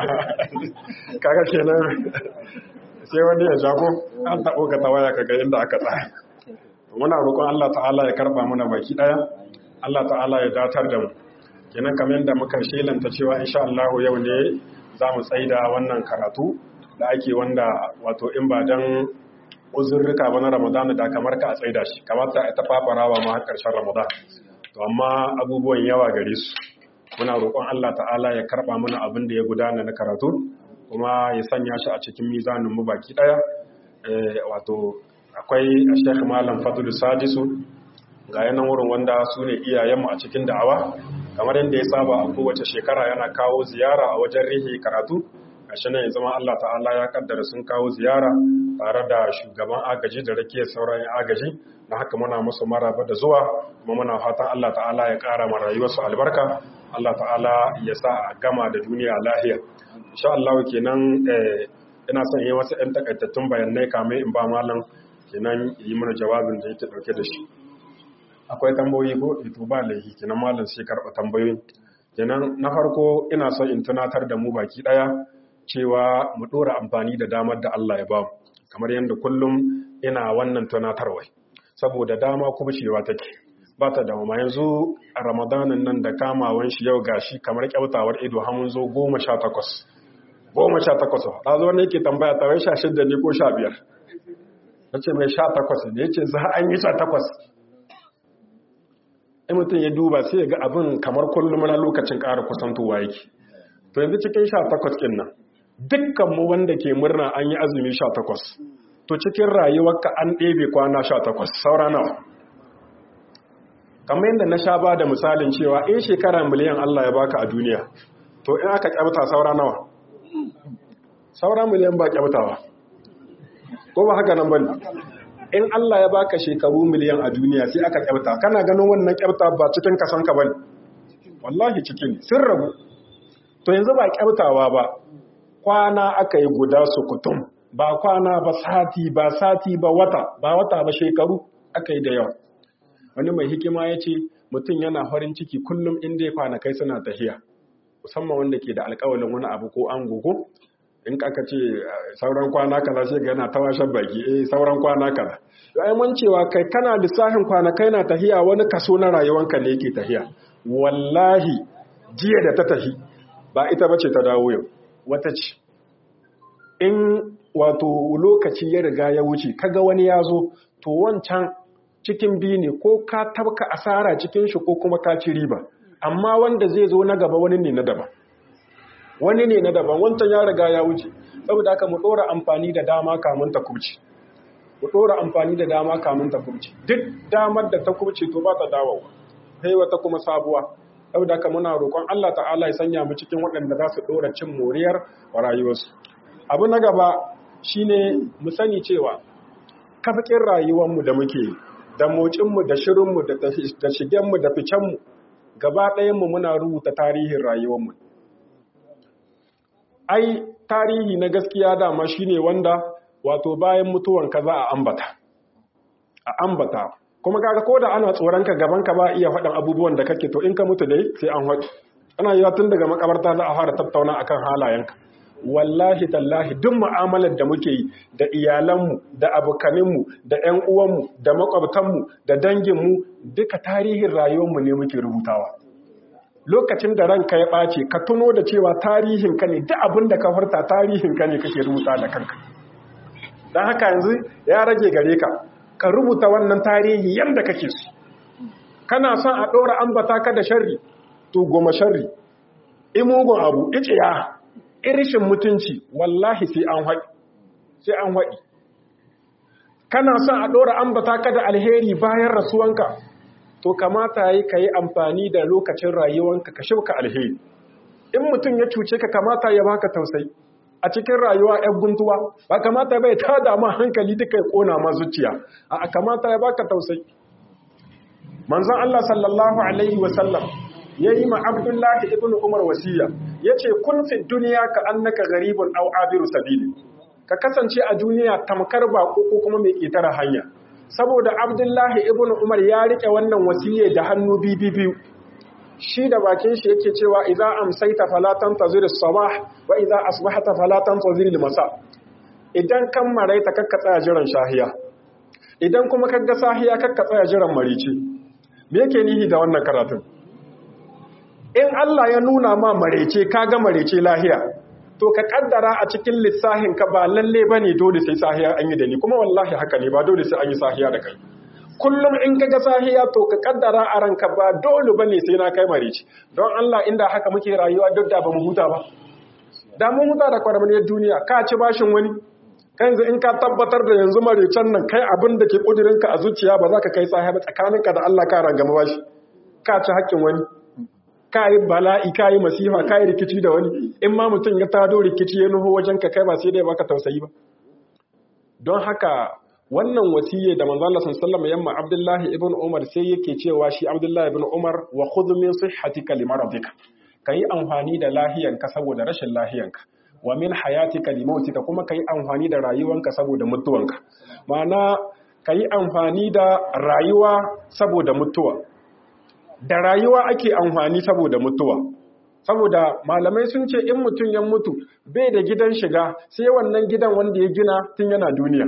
kaga kenan sai wani ya jago an taɓo ka tawaya kaga inda aka tsaya muna roƙon Allah ta'ala ya karba mana baki ɗaya Allah ta'ala ya datar da mu kenan kamar yadda muka shelanta cewa insha Allah yau ne za mu tsaida wannan karatu da ake wanda wato in ba dan uzurruka ba na Ramadan da kamar ka a tsaida shi kamata ta fafarawa ma har karshen Ramadan to amma abubuwan yawa gare su muna roƙon Allah ta'ala ya karba mana abin da ya gudana na karatu kuma ya sanya shi a cikin mizanin mu baki daya wato akwai Sheikh Malam Fadlu Sadisu ga yanan wurin wanda su ne iyayenmu a cikin da'awa kamar yadda ya saba a kowace shekara yana kawo ziyara a wajen rihi karatu gashi nan ya zama Allah ta'ala ya kaddara sun kawo ziyara tare da shugaban agaji da rake sauran agaji na haka muna musu maraba da zuwa kuma muna fatan Allah ta'ala ya kara ma rayuwarsu albarka Allah ta'ala ya sa a gama da duniya lahiya insha Allah kenan ina son yi wasu ɗan takaitattun bayanai kamar in ba malam kenan yi mana jawabin da yake dauke da shi akwai tambayoyi ko ito ba laifi kenan malam sai karɓa tambayoyi kenan na farko ina son in tunatar da mu baki ɗaya cewa mu ɗora amfani da damar da Allah ya ba mu kamar yadda kullum ina wannan tunatarwa saboda dama kuma cewa take ba ta dama yanzu a ramadanin nan da kamawan shi yau gashi kamar kyautawar ido hamun zo goma sha takwas goma sha takwas ta zo ne ke tambaya ta wai sha shidda ne ko sha biyar na ce mai sha takwas ne ya ce za an yi sha takwas in mutum ya duba sai ya ga abin kamar kullum na lokacin ƙara kusantowa yake to yanzu cikin sha takwas ɗin nan dukkanmu wanda ke murna an yi azumi sha takwas to cikin rayuwarka an ɗebe kwana sha takwas saura nawa kamar yadda na sha ba da misalin cewa in shekara miliyan Allah ya baka a duniya to in aka kyauta saura nawa saura miliyan ba kyautawa ko ba haka nan bane in Allah ya baka shekaru miliyan a duniya sai aka kyauta kana ganin wannan kyauta ba cikin kasan ka bane wallahi cikin sun rabu to yanzu ba kyautawa ba kwana aka yi guda su kutum ba kwana ba sati ba sati ba wata ba wata ba shekaru aka yi da yawa wani mai hikima ya ce mutum yana farin ciki kullum inda ya kwanakai suna tafiya musamman wanda ke da alkawalin wani abu ko an gogo in aka ce sauran kwana kaza sai ga yana tawashen baki eh sauran kwana kaza ai mun cewa kai kana lissafin kwanakai na tahiya wani kaso na rayuwanka ne yake tahiya wallahi jiya da ta tahi ba ita bace ta dawo yau wata ce in wato lokaci ya riga ya wuce kaga wani ya zo to wancan cikin biyu ne ko ka tabka asara cikin shi ko kuma ka ci riba amma wanda zai zo na gaba wani ne na daban wani ne na daban wancan ya riga ya wuce saboda haka mu dora amfani da dama kamun ta kubce mu dora amfani da dama kamun ta kubce duk damar da ta kubce to ba ta dawowa sai wata kuma sabuwa saboda haka muna roƙon Allah ta'ala ya sanya mu cikin waɗanda za su dora cin moriyar rayuwarsu abu na gaba shine mu sani cewa kafakin rayuwarmu da muke da mocinmu da shirinmu da shigenmu da ficenmu gaba ɗayanmu muna rubuta tarihin rayuwarmu ai tarihi na gaskiya dama shine wanda wato bayan mutuwanka za a ambata a ambata kuma kaga ko da ana tsoronka gabanka ba iya faɗin abubuwan da kake to in ka mutu dai sai an faɗi ana yiwa tun daga makabarta za a fara tattauna akan halayenka wallahi tallahi duk mu'amalar da muke yi da iyalanmu da abokaninmu da ƴan uwanmu da makwabtanmu da danginmu duka tarihin rayuwarmu ne muke rubutawa lokacin da ranka ya ɓace ka tuno da cewa tarihinka ne duk abin da ka furta tarihinka ne kake rubuta da kanka don haka yanzu ya rage gare ka ka rubuta wannan tarihi yadda kake su kana son a ɗora ambata ka da sharri to goma sharri imugun abu iciya irishin mutunci wallahi sai an haɗi sai an haɗi kana son a ɗora ambata ka da alheri bayan rasuwanka to kamata yi ka yi amfani da lokacin rayuwanka ka shauka alheri in mutum ya cuce ka kamata ya baka tausayi a cikin rayuwa ‘yan guntuwa ba kamata bai ta dama hankali duka ya ƙona ma zuciya a kamata ya baka tausayi manzan Allah sallallahu Alaihi wasallam ya yi ma abdullahi ibn umar wasiya ya ce kun fi duniya ka annaka garibun au abiru sabili ka kasance a duniya tamkar baƙo ko kuma mai ƙetare hanya saboda abdullahi ibn umar ya riƙe wannan wasiya da hannu biyu shi da bakin shi yake cewa idza amsayta fala tantazir as-sabah wa idza asbahta fala tantazir al-masa idan kan maraita kakka tsaya jiran shahiya idan kuma kaga sahiya kakka tsaya jiran marici me yake nihi da wannan karatun in Allah ya nuna ma marece kaga marece lahiya to ka kaddara a cikin lissahin ka ba lalle bane dole sai sahiya an yi da ni kuma wallahi haka ne ba dole sai an yi sahiya da kai kullum in ka ga sahiya to ka kaddara a ranka ba dole bane sai na kai marici don Allah inda haka muke rayuwa duk da ba mu huta ba da mun huta da kwarmaniyar duniya ka ci bashin wani kan yanzu in ka tabbatar da yanzu maricen nan kai abin da ke kudirinka a zuciya ba za ka kai sahiya ba tsakaninka da Allah ka rangama bashi ka ci haƙƙin wani ka yi bala'i ka yi masifa ka yi rikici da wani in ma mutum ya tado rikici ya nuho wajen ka kai ba sai dai baka tausayi ba don haka wannan wasiyye da manzo Allah sallallahu alaihi yamma Abdullahi ibn Umar sai yake cewa shi Abdullahi ibn Umar wa khudh min sihhatika limaradika kai amfani da lahiyanka saboda rashin lahiyanka wa min hayatika limautika kuma kai amfani da rayuwanka saboda mutuwanka ma'ana kai amfani da rayuwa saboda mutuwa da rayuwa ake amfani saboda mutuwa saboda malamai sun ce in mutum ya mutu bai da gidan shiga sai wannan gidan wanda ya gina tun yana duniya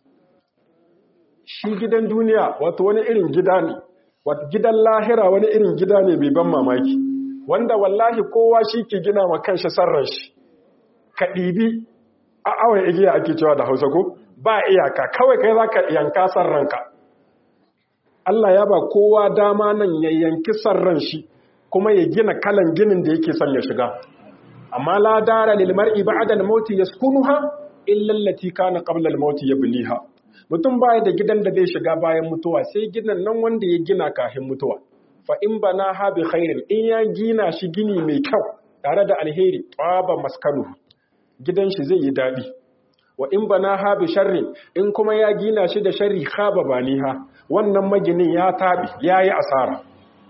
shi gidan duniya wato wani irin gida ne wato gidan lahira wani irin gida ne bai ban mamaki wanda wallahi kowa shi ke gina ma kanshi sarran shi ka ɗibi a awon igiya ake cewa da hausa ko ba iyaka kawai kai za ka yanka sarranka Allah ya ba kowa dama nan ya yanki sarran shi kuma ya gina kalan ginin da yake son ya shiga amma la dara lil mar'i ba'da al-maut yaskunuha illa allati kana qabla al-maut yabniha mutum baya da gidan da zai shiga bayan mutuwa sai gidan nan wanda ya gina kafin mutuwa fa in bana ha bi khairin in ya gina shi gini mai kyau tare da alheri taba maskanu gidan shi zai yi dadi wa in bana ha bi sharrin in kuma ya gina shi da sharri khaba baniha wannan maginin ya tabi yayi asara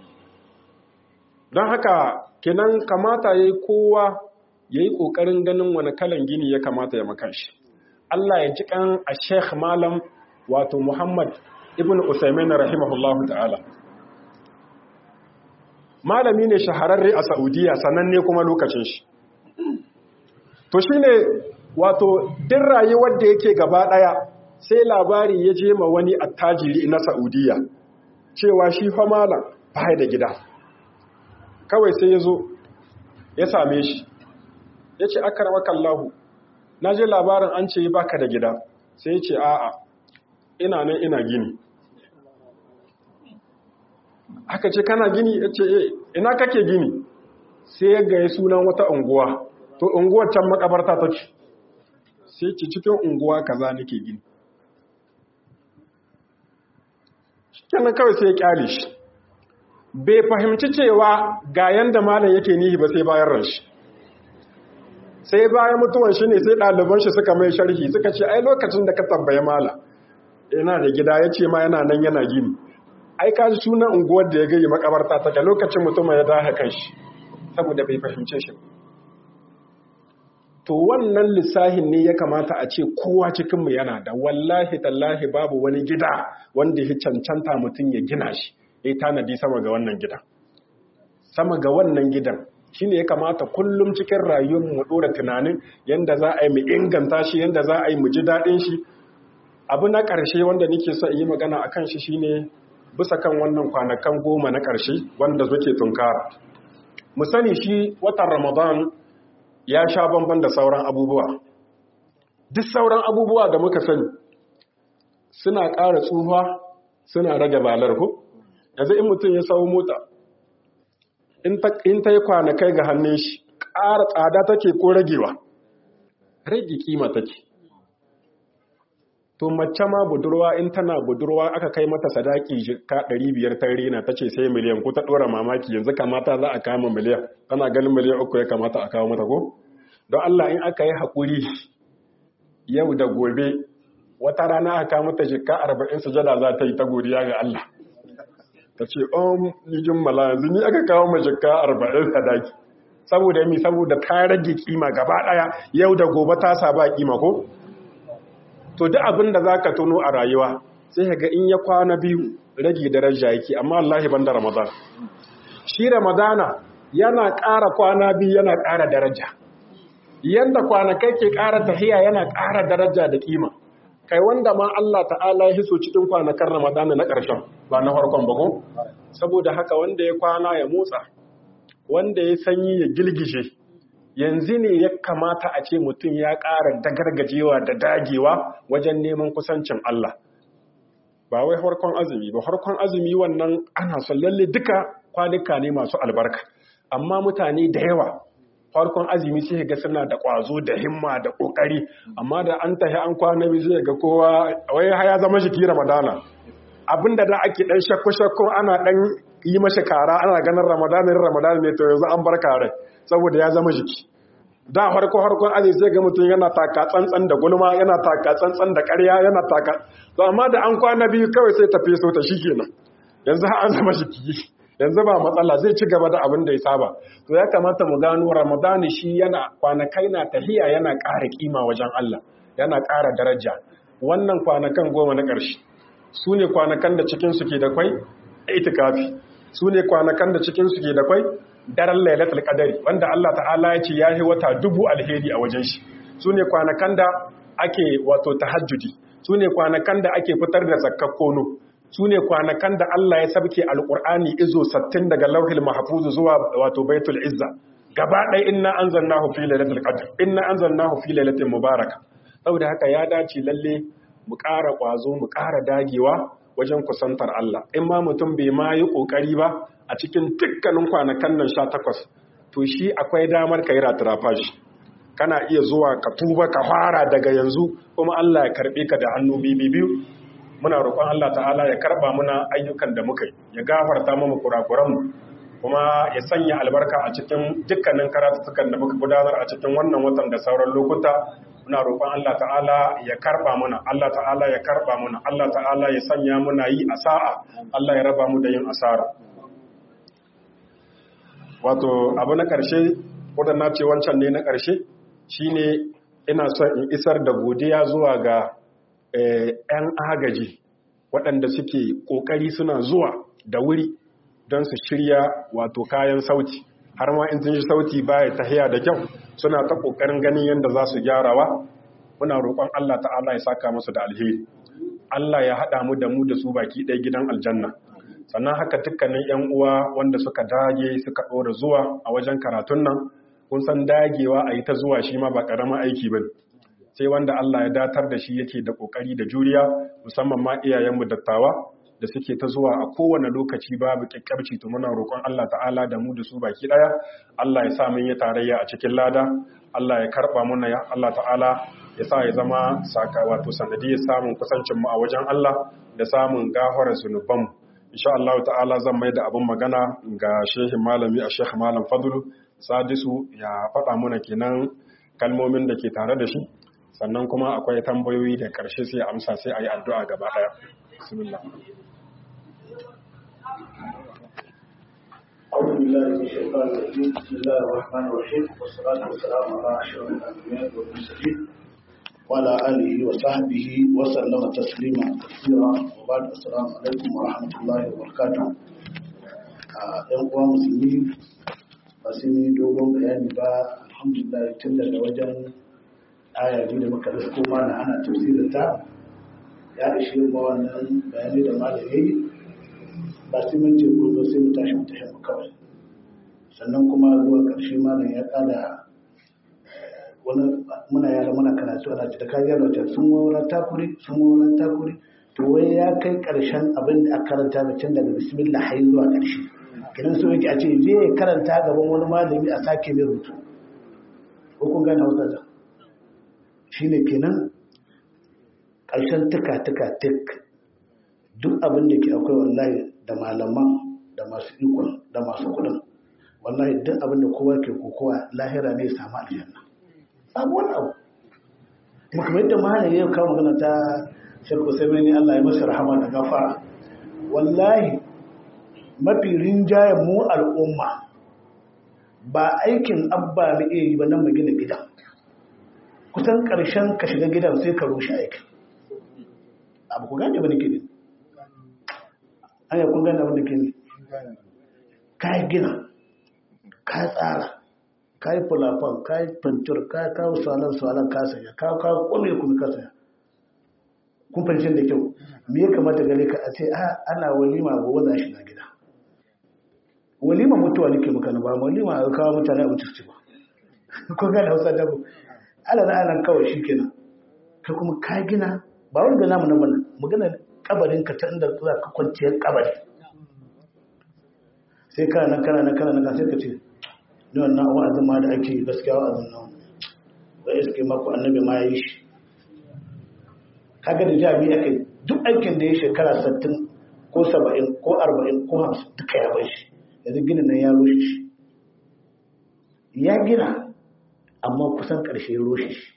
don haka kenan kamata yayi kowa yayi kokarin ganin wani kalan gini ya kamata ya maka shi Allah ya ji kan a Sheikh Malam wato Muhammad ibn Usaimin rahimahullahu ta'ala. Malami ne shahararre a Saudiya sananne kuma lokacin shi. To shi ne wato din rayuwar da yake gaba ɗaya sai labari ya je ma wani attajiri na Saudiya cewa shi fa malam ba da gida. Kawai sai ya zo ya same shi, ya ce aka kallahu na je labarin an ce baka da gida sai ce a'a ina nan ina gini aka ce kana gini ya ce ina kake gini sai ya gaya sunan wata unguwa to unguwar can makabarta take sai ce cikin unguwa kaza nake gini kenan kawai sai ya kyale shi bai fahimci cewa ga yanda malam yake nihi ba sai bayan ran shi sai bayan mutuwan shi ne sai ɗaliban shi suka mai sharhi suka ce ai lokacin da ka tambaye mala yana da gida ya ce ma yana nan yana gini ai ka ji sunan unguwar da ya gayi makabarta ta ga lokacin mutum ya dahe kan shi saboda bai fahimce shi to wannan lissahin ne ya kamata a ce kowa cikinmu yana da wallahi tallahi babu wani gida wanda ya cancanta mutum ya gina shi ya tanadi sama ga wannan gidan sama ga wannan gidan shi ne ya kamata kullum cikin rayuwar mu ɗora tunanin yadda za a yi mu inganta shi yadda za a yi mu ji daɗin shi abu na ƙarshe wanda nake so yi magana a kan shi shine bisa kan wannan kwanakan goma na ƙarshe wanda suke tunkara mu sani shi watan ramadan ya sha bamban da sauran abubuwa duk sauran abubuwa da muka sani suna ƙara tsufa suna rage balar ku yanzu in mutum ya sau mota in ta yi kwanakai ga hannun shi ƙara tsada take ko ragewa rage kima take to mace ma budurwa in tana budurwa aka kai mata sadaki ka 500 ta rina ta ce sai miliyan ko ta ɗora mamaki yanzu kamata za a kama miliyan tana ganin miliyan uku ya kamata a kawo mata ko don Allah in aka yi haƙuri yau da gobe wata rana aka kawo mata jikka 40 sujada za ta yi ta godiya ga Allah ta ce om ni jummala yanzu ni aka kawo ma jikka 40 sadaki saboda mi saboda ta rage kima gaba daya yau da gobe ta saba kima ko to duk abin da zaka tuno a rayuwa sai ka ga in ya kwana biyu rage daraja yake amma Allah ban da Ramadan shi Ramadana yana ƙara kwana biyu yana ƙara daraja yanda kwanakai ke ƙara tahiya yana ƙara daraja da kima kai wanda ma Allah ta'ala ya hiso cikin kwanakan Ramadana na ƙarshen ba na farkon ba ko saboda haka wanda ya kwana ya motsa wanda ya sanyi ya gilgishe yanzu ne ya kamata a ce mutum ya ƙara dagargajewa da dagewa wajen neman kusancin Allah ba wai harkon azumi ba harkon azumi wannan ana son lalle duka kwanuka ne masu albarka amma mutane da yawa farkon azumi sai ga suna da ƙwazo da himma da ƙoƙari amma da an tahi an kwana biyu sai ga kowa wai ya zama jiki ramadana abinda da ake dan shakku shakku ana dan yi mashi kara ana ganin ramadanin ramadan ne to yanzu an bar kare saboda ya zama jiki da harko harkon azumi sai ga mutum yana taka tsantsan da gulma yana taka tsantsan da ƙarya yana taka to amma da an kwana biyu kawai sai tafi so ta shikenan yanzu an zama jiki yanzu ba matsala zai ci gaba da abin da ya saba to ya kamata mu gano ramadani shi yana kwanakai na tahiya yana ƙara kima wajen Allah yana ƙara daraja wannan kwanakan goma na ƙarshe su ne kwanakan da cikin su ke da kwai itikafi su ne kwanakan da cikin su ke da kwai daren lailatul qadari wanda Allah ta'ala ya ce yayi wata dubu alheri a wajen shi su ne kwanakan da ake wato tahajjudi su ne kwanakan da ake fitar da zakkar kono su ne kwanakan da Allah ya sabke alƙur'ani izo sattin daga lauhil mahfuz zuwa wato baitul izza gaba ɗaya inna anzalnahu fi lailatul qadr inna anzalnahu fi lailatin mubaraka saboda haka ya dace lalle mu ƙara ƙwazo mu ƙara dagewa wajen kusantar Allah in ma mutum bai ma yi ƙoƙari ba a cikin dukkanin kwanakan nan sha takwas to shi akwai damar ka yi ratirafashi kana iya zuwa ka tuba ka fara daga yanzu kuma Allah ya karɓe ka da hannu biyu muna roƙon Allah ta'ala ya karɓa muna ayyukan da muka yi ya gafarta mu kurakuranmu kuma ya sanya albarka a cikin dukkanin karatutukan da muka gudanar a cikin wannan watan da sauran lokuta muna roƙon Allah ta'ala ya karɓa muna Allah ta'ala ya karɓa muna Allah ta'ala ya sanya muna yi a sa'a Allah ya raba mu da yin asara wato abu na ƙarshe wadda na ce wancan ne na ƙarshe shine ina son in isar da godiya zuwa ga 'yan agaji waɗanda suke ƙoƙari suna zuwa da wuri don su shirya wato kayan sauti har ma in sun ji sauti baya tahiya da kyau suna ta ƙoƙarin ganin yadda za su gyarawa muna roƙon Allah ta'ala ya saka musu da alheri Allah ya haɗa mu da mu da su baki ɗaya gidan aljanna sannan haka dukkanin 'yan uwa wanda suka dage suka ɗora zuwa a wajen karatun nan kun san dagewa a yi ta zuwa shi ma ba ƙaramin aiki ba sai wanda Allah ya datar da shi yake da ƙoƙari da juriya musamman ma iyayenmu dattawa da suke ta zuwa a kowane lokaci babu kyakkyarci to muna roƙon Allah ta'ala da mu da su baki ɗaya Allah ya sa mun yi tarayya a cikin lada Allah ya karɓa muna ya Allah ta'ala ya sa ya zama saka wato sanadiyar samun kusancin mu a wajen Allah da samun gafarar zunubanmu insha Allah ta'ala zan mai da abin magana ga shehin malami a shekh malam fadlu sadisu ya faɗa muna kenan kalmomin da ke tare da shi sannan kuma akwai tambayoyi da ƙarshe sai amsa sai a yi addu'a gaba ɗaya bismillah أعوذ بالله من الشيطان الرجيم بسم الله الرحمن الرحيم والصلاة والسلام على أشرف الأنبياء والمرسلين وعلى آله وصحبه وسلم تسليما كثيرا وبعد السلام عليكم ورحمة الله وبركاته ‘yan uwa musulmi ba su yi dogon bayani ba alhamdulillah tun daga wajen aya biyu da muka risko mana ana tafsirin ta ya ishe ma wannan bayani da malamai ba sai mun ce ko zo sai mu tashi mu tafi mu kawai sannan kuma zuwa ƙarshe malam ya kada wani muna yara muna karatu ana da kaji yana wajen sun wawara takuri sun wawara takuri to wai ya kai ƙarshen abin da aka karanta da can daga bismillah har zuwa ƙarshe kidan so yake a ce je ya karanta gaban wani malami a sake mai rubutu ko kun gane hausa da shine kenan ƙarshen tuka tuka tuk duk abin da ke akwai wallahi da malaman da masu ikon da masu kudin wallahi duk abin da kowa ke kokowa lahira ne ya samu aljanna babu wani abu kuma kamar yadda malam ya kawo magana ta shirku sai ne Allah ya masa rahama da gafara wallahi mafi rinjayen mu al'umma ba aikin abba mu iya yi ba nan mu gina gidan kusan ƙarshen ka shiga gidan sai ka rushe aikin abu ku gane ba ne gidan aya kun gane abin da ke ne ka yi gina ka tsara ka yi fulafan ka yi fantur ka kawo salon salon ka saya ka kawo kome kuma ka saya kun fahimci da kyau me ya kamata gare ka a ce a ana walima gobe za shi na gida walima mutuwa nake maka na ba walima a kawo mutane abinci su ci ba kun gane hausa dabo ala na anan kawai shi kenan ka kuma ka gina ba wani gana mu na bana magana kabarin ka ta inda za ka kwanciyar kabari sai kana nan kana nan kana nan sai ka ce ni wannan wa'azin ma da ake gaskiya wa'azin nan ba iske maku annabi ma yi shi kaga da jami'a kai duk aikin da ya shekara 60 ko 70 ko 40 ko 50 duka ya bar shi yanzu ginin nan ya rushe shi ya gina amma kusan ƙarshe ya rushe shi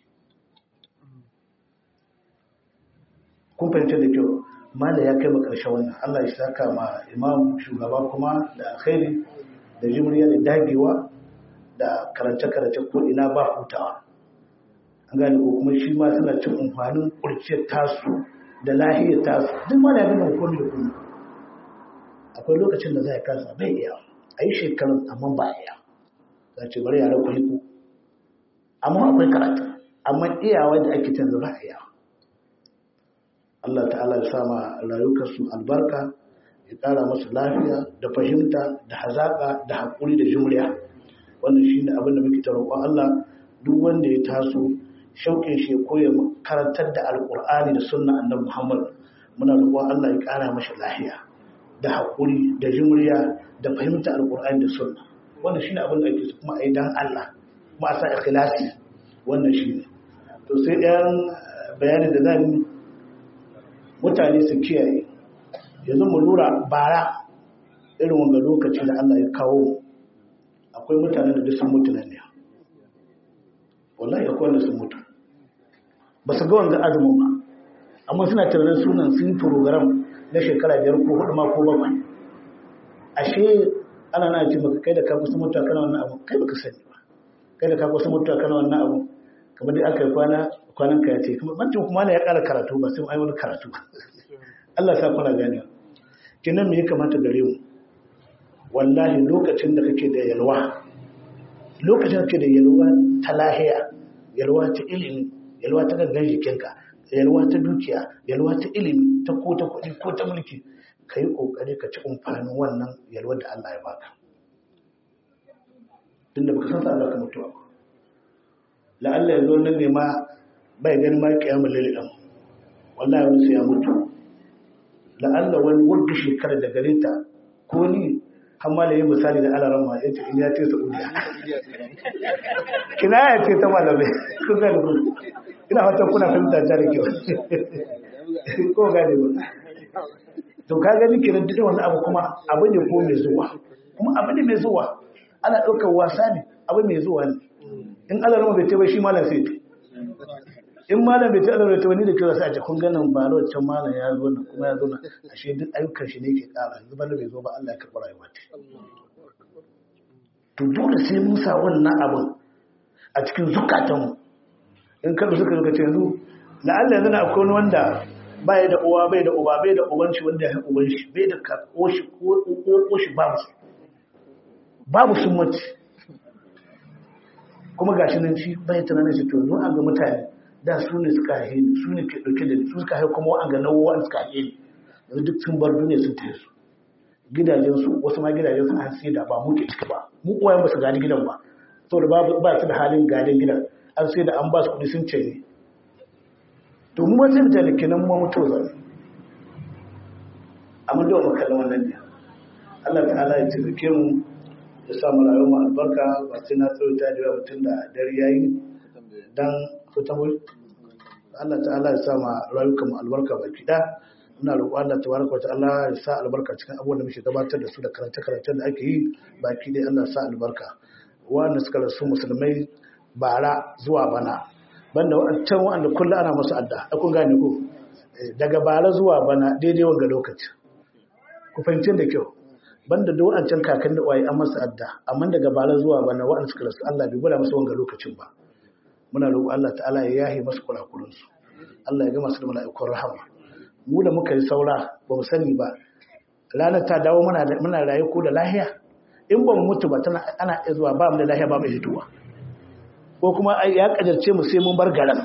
kun fahimta da kyau mala ya kai ma ƙarshe wannan Allah ya saka ma imam shugaba kuma da alkhairi da jimriya da dagewa da karance-karance ko ina ba hutawa an gane ko kuma shi ma suna cin amfanin kurciyar tasu da lahiyar tasu duk ma da gina komai da komai akwai lokacin da za a kasa bai iya a yi shekarun amma ba iya za ce bari yara ku yi ku amma akwai karatu amma iyawa da ake canza ba iya Allah ta'ala ya sama rayukarsu albarka ya ƙara masu lafiya da fahimta da hazaƙa da haƙuri da jumriya wannan shi ne abin da muke ta roƙon Allah duk wanda ya taso shauƙin shi ya koya karantar da alƙur'ani da sunna annabi Muhammad muna roƙon Allah ya ƙara masa lafiya da haƙuri da jumriya da fahimta alƙur'ani da sunna wannan shi ne abin da ake so kuma a yi dan Allah kuma a sa ikhlasi wannan shi ne to sai ɗayan bayani da zan yi mutane su kiyaye yanzu mu lura bara irin wanga lokaci da Allah ya kawo akwai mutanen da duk sun mutu nan ne wallahi akwai wanda sun mutu ba su ga wanga azumin ba amma suna tunanin sunan sun yi program na shekara biyar ko hudu ma ko bakwai ashe ana na ce maka kai da ka kusa mutuwa kana wannan abu kai baka sani ba kai da ka kusa mutuwa kana wannan abu kamar dai aka yi kwana kwanan ka ya ce kuma bancin kuma ya ƙara karatu ba sai ai wani karatu Allah sa kuna gane kinan me ya kamata gare mu wallahi lokacin da kake da yalwa lokacin da kake da yalwa ta lahiya yalwa ta ilimi yalwa ta gangan jikinka yalwa ta dukiya yalwa ta ilimi ta ko ta kuɗi ko ta mulki ka yi ƙoƙari ka ci amfanin wannan yalwar da Allah ya baka tun da baka san sa ka mutuwa la'alla yanzu wannan ne ma bai gani ma kiyamun lililan wallahi wani sai ya mutu la'alla wani wurga shekarar da gare ta ko ni har da yi misali da alaran ma yace in ya ce saudiya kina ya ce ta malamai kun gane ku ina fatan kuna fahimta ta da kyau ko gane ba to ka gani kiran duk wani abu kuma abu ne ko mai zuwa kuma abu ne mai zuwa ana ɗaukar wasa ne abu mai zuwa ne in alaran bai ce ba shi malam sai in malam bai taɓa da wani da kira sai a ce kun ganin ba wancan malam ya zo nan kuma ya zo nan ashe duk ayyukan shi ne ke ƙara yanzu bana bai zo ba Allah ya karɓi rayuwa ta to dole sai mun sa wannan abin a cikin zukatanmu in kada suka zuka ce yanzu la'alla yanzu na akwai wani wanda bai da uwa bai da uba bai da uban shi wanda ya uban shi bai da kako shi ko shi babu su babu sun mace kuma gashi nan shi bai tunanin shi to zo an ga mutane da su ne suka haihe ni su ne ke dauke da ni su suka haihe kuma an ga nawa suka haihe ni yanzu duk sun bar duniya sun tafi su gidajen su wasu ma gidajen su an sai da ba mu ke ciki ba mu uwayen ba su gani gidan ba saboda ba ba su da halin gadin gidan an sai da an ba su kuɗi sun ce ne to mu sai mutane kenan mu mutu zane amma da mu kallon wannan ne Allah ta'ala ya taimake mu ya sa mu rayuwar mu albarka ba sai na tsawaita da yawa mutum da dare yayi dan fitan wai Allah ta'ala ya sa ma rayukan mu albarka baki da ina roƙo Allah tabaraka ta'ala ya sa albarka cikin abubuwan da muke gabatar da su da karance-karancen da ake yi baki dai Allah ya sa albarka wanda suka rasu musulmai bara zuwa bana banda wancan wanda kullum ana masu adda a kun gane ko daga bara zuwa bana daidai wanga lokaci ku fahimci da kyau banda da wancan kakan da waye an masa adda amma daga bara zuwa bana wa'anda suka rasu Allah bai gwada masa wanga lokacin ba muna roƙo Allah ta'ala ya yahe masu kurakuran su Allah ya ga masu da mala'ikun rahama mu da muka yi saura ba mu sani ba ranar ta dawo muna muna raye ko da lahiya in ba mu mutu ba tana ana iya zuwa ba mu da lahiya ba mu hituwa ko kuma ya kajarce mu sai mun bar garan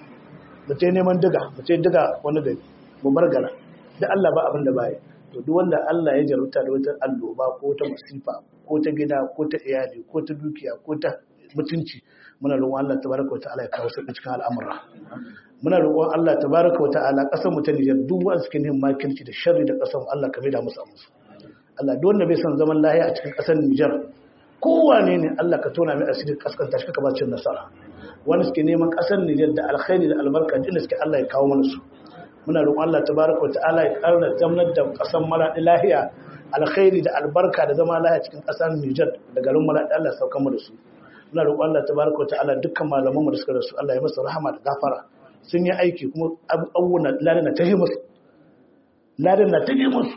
mu ce neman diga mu ce diga wani da mu bar garan da Allah ba abin da baya to duk wanda Allah ya jarumta da wata alloba ko ta masifa ko ta gida ko ta iyali ko ta dukiya ko ta mutunci muna roƙon Allah tabaraka wa ta'ala ya kawo sauƙi cikin al'amura muna roƙon Allah tabaraka wa ta'ala ƙasar mu ta Nijar duk wanda suke neman makirci da sharri da ƙasar mu Allah ka da musu musu Allah duk wanda bai son zaman lahiya a cikin ƙasar Nijar kowane ne Allah ka tona mai asiri kaskanta shi ka ba cin nasara wani suke neman ƙasar Nijar da alkhairi da albarka din suke Allah ya kawo mana su muna roƙon Allah tabaraka wa ta'ala ya ƙara zamanar da ƙasar Maladi lahiya alkhairi da albarka da zama lahiya cikin ƙasar Nijar da garin Maladi Allah ya sauka mu da su muna roƙon Allah tabaraka wa ta'ala dukkan malaman mu da suka rasu Allah ya masa rahama da gafara sun yi aiki kuma abubuwan ladan na tahi musu ladan na tahi musu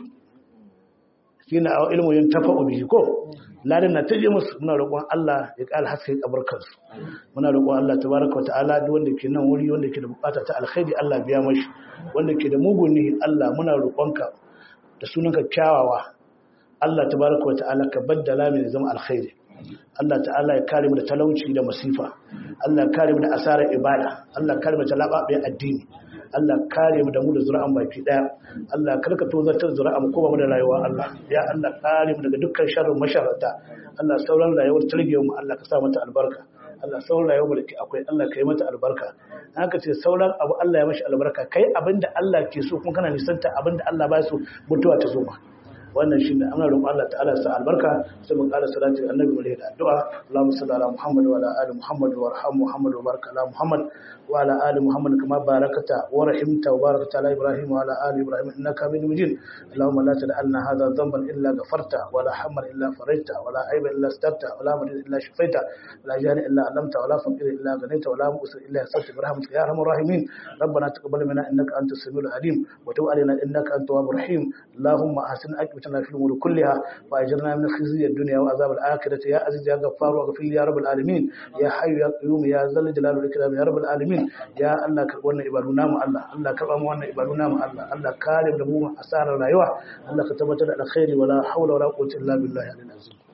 shine a ilmu yin tafa'u bihi ko ladan na taje musu muna roƙon Allah ya ƙara haske kabarkan su muna roƙon Allah tabaraka wa ta'ala duk wanda ke nan wuri wanda ke da bukata ta alkhairi Allah biya mashi wanda ke da mugun nihi Allah muna roƙonka da sunanka kyawawa Allah tabaraka wa ta'ala ka baddala mai zama alkhairi Allah ta'ala ya kare mu da talauci da masifa Allah ya kare mu da asarar ibada Allah ya kare mu da lababe addini Allah kare mu da mu da zuri'an baki daya Allah karka tozartar zuri'a mu ko ba mu da rayuwa Allah ya Allah kare mu daga dukkan sharrin masharata Allah sauran rayuwar tarbiyyar mu Allah ka sa mata albarka Allah sauran rayuwar da akwai Allah ka yi mata albarka haka ce sauran abu Allah ya mashi albarka kai abinda Allah ke so kuma kana nisanta abinda Allah ba so mutuwa ta zo ma wannan shine ana roƙon Allah ta'ala sa albarka sai mu ƙara salati ga annabi da addu'a Allahumma salli ala Muhammad wa ala ali Muhammad wa arham Muhammad wa barik ala Muhammad wa ala ali Muhammad kama barakata wa rahimta wa barakata ala Ibrahim wa ala ali Ibrahim innaka Hamidum Majid Allahumma la tad'alna hadha dhanban illa ghafarta wa la hamman illa faraita wa la aiban illa starta wa la marid illa shafaita wa la jani illa alamta wa la faqir illa ghanita wa la mu'sir illa yasarta bi rahmatika ya arhamar rahimin ربنا تقبل منا انك انت السميع العليم وتب علينا انك انت التواب الرحيم اللهم احسن عاقبتنا في الامور كلها واجرنا من خزي الدنيا وعذاب الاخره يا عزيز يا غفار واغفر لي يا رب العالمين يا حي يا قيوم يا ذا الجلال والاكرام يا رب العالمين يا الله ka wannan ibadu namu Allah Allah ka ba mu wannan ibadu namu Allah Allah kare da mu asarar rayuwa Allah ka tabbatar da alkhairi wala hawla wala quwwata illa billahi al-azim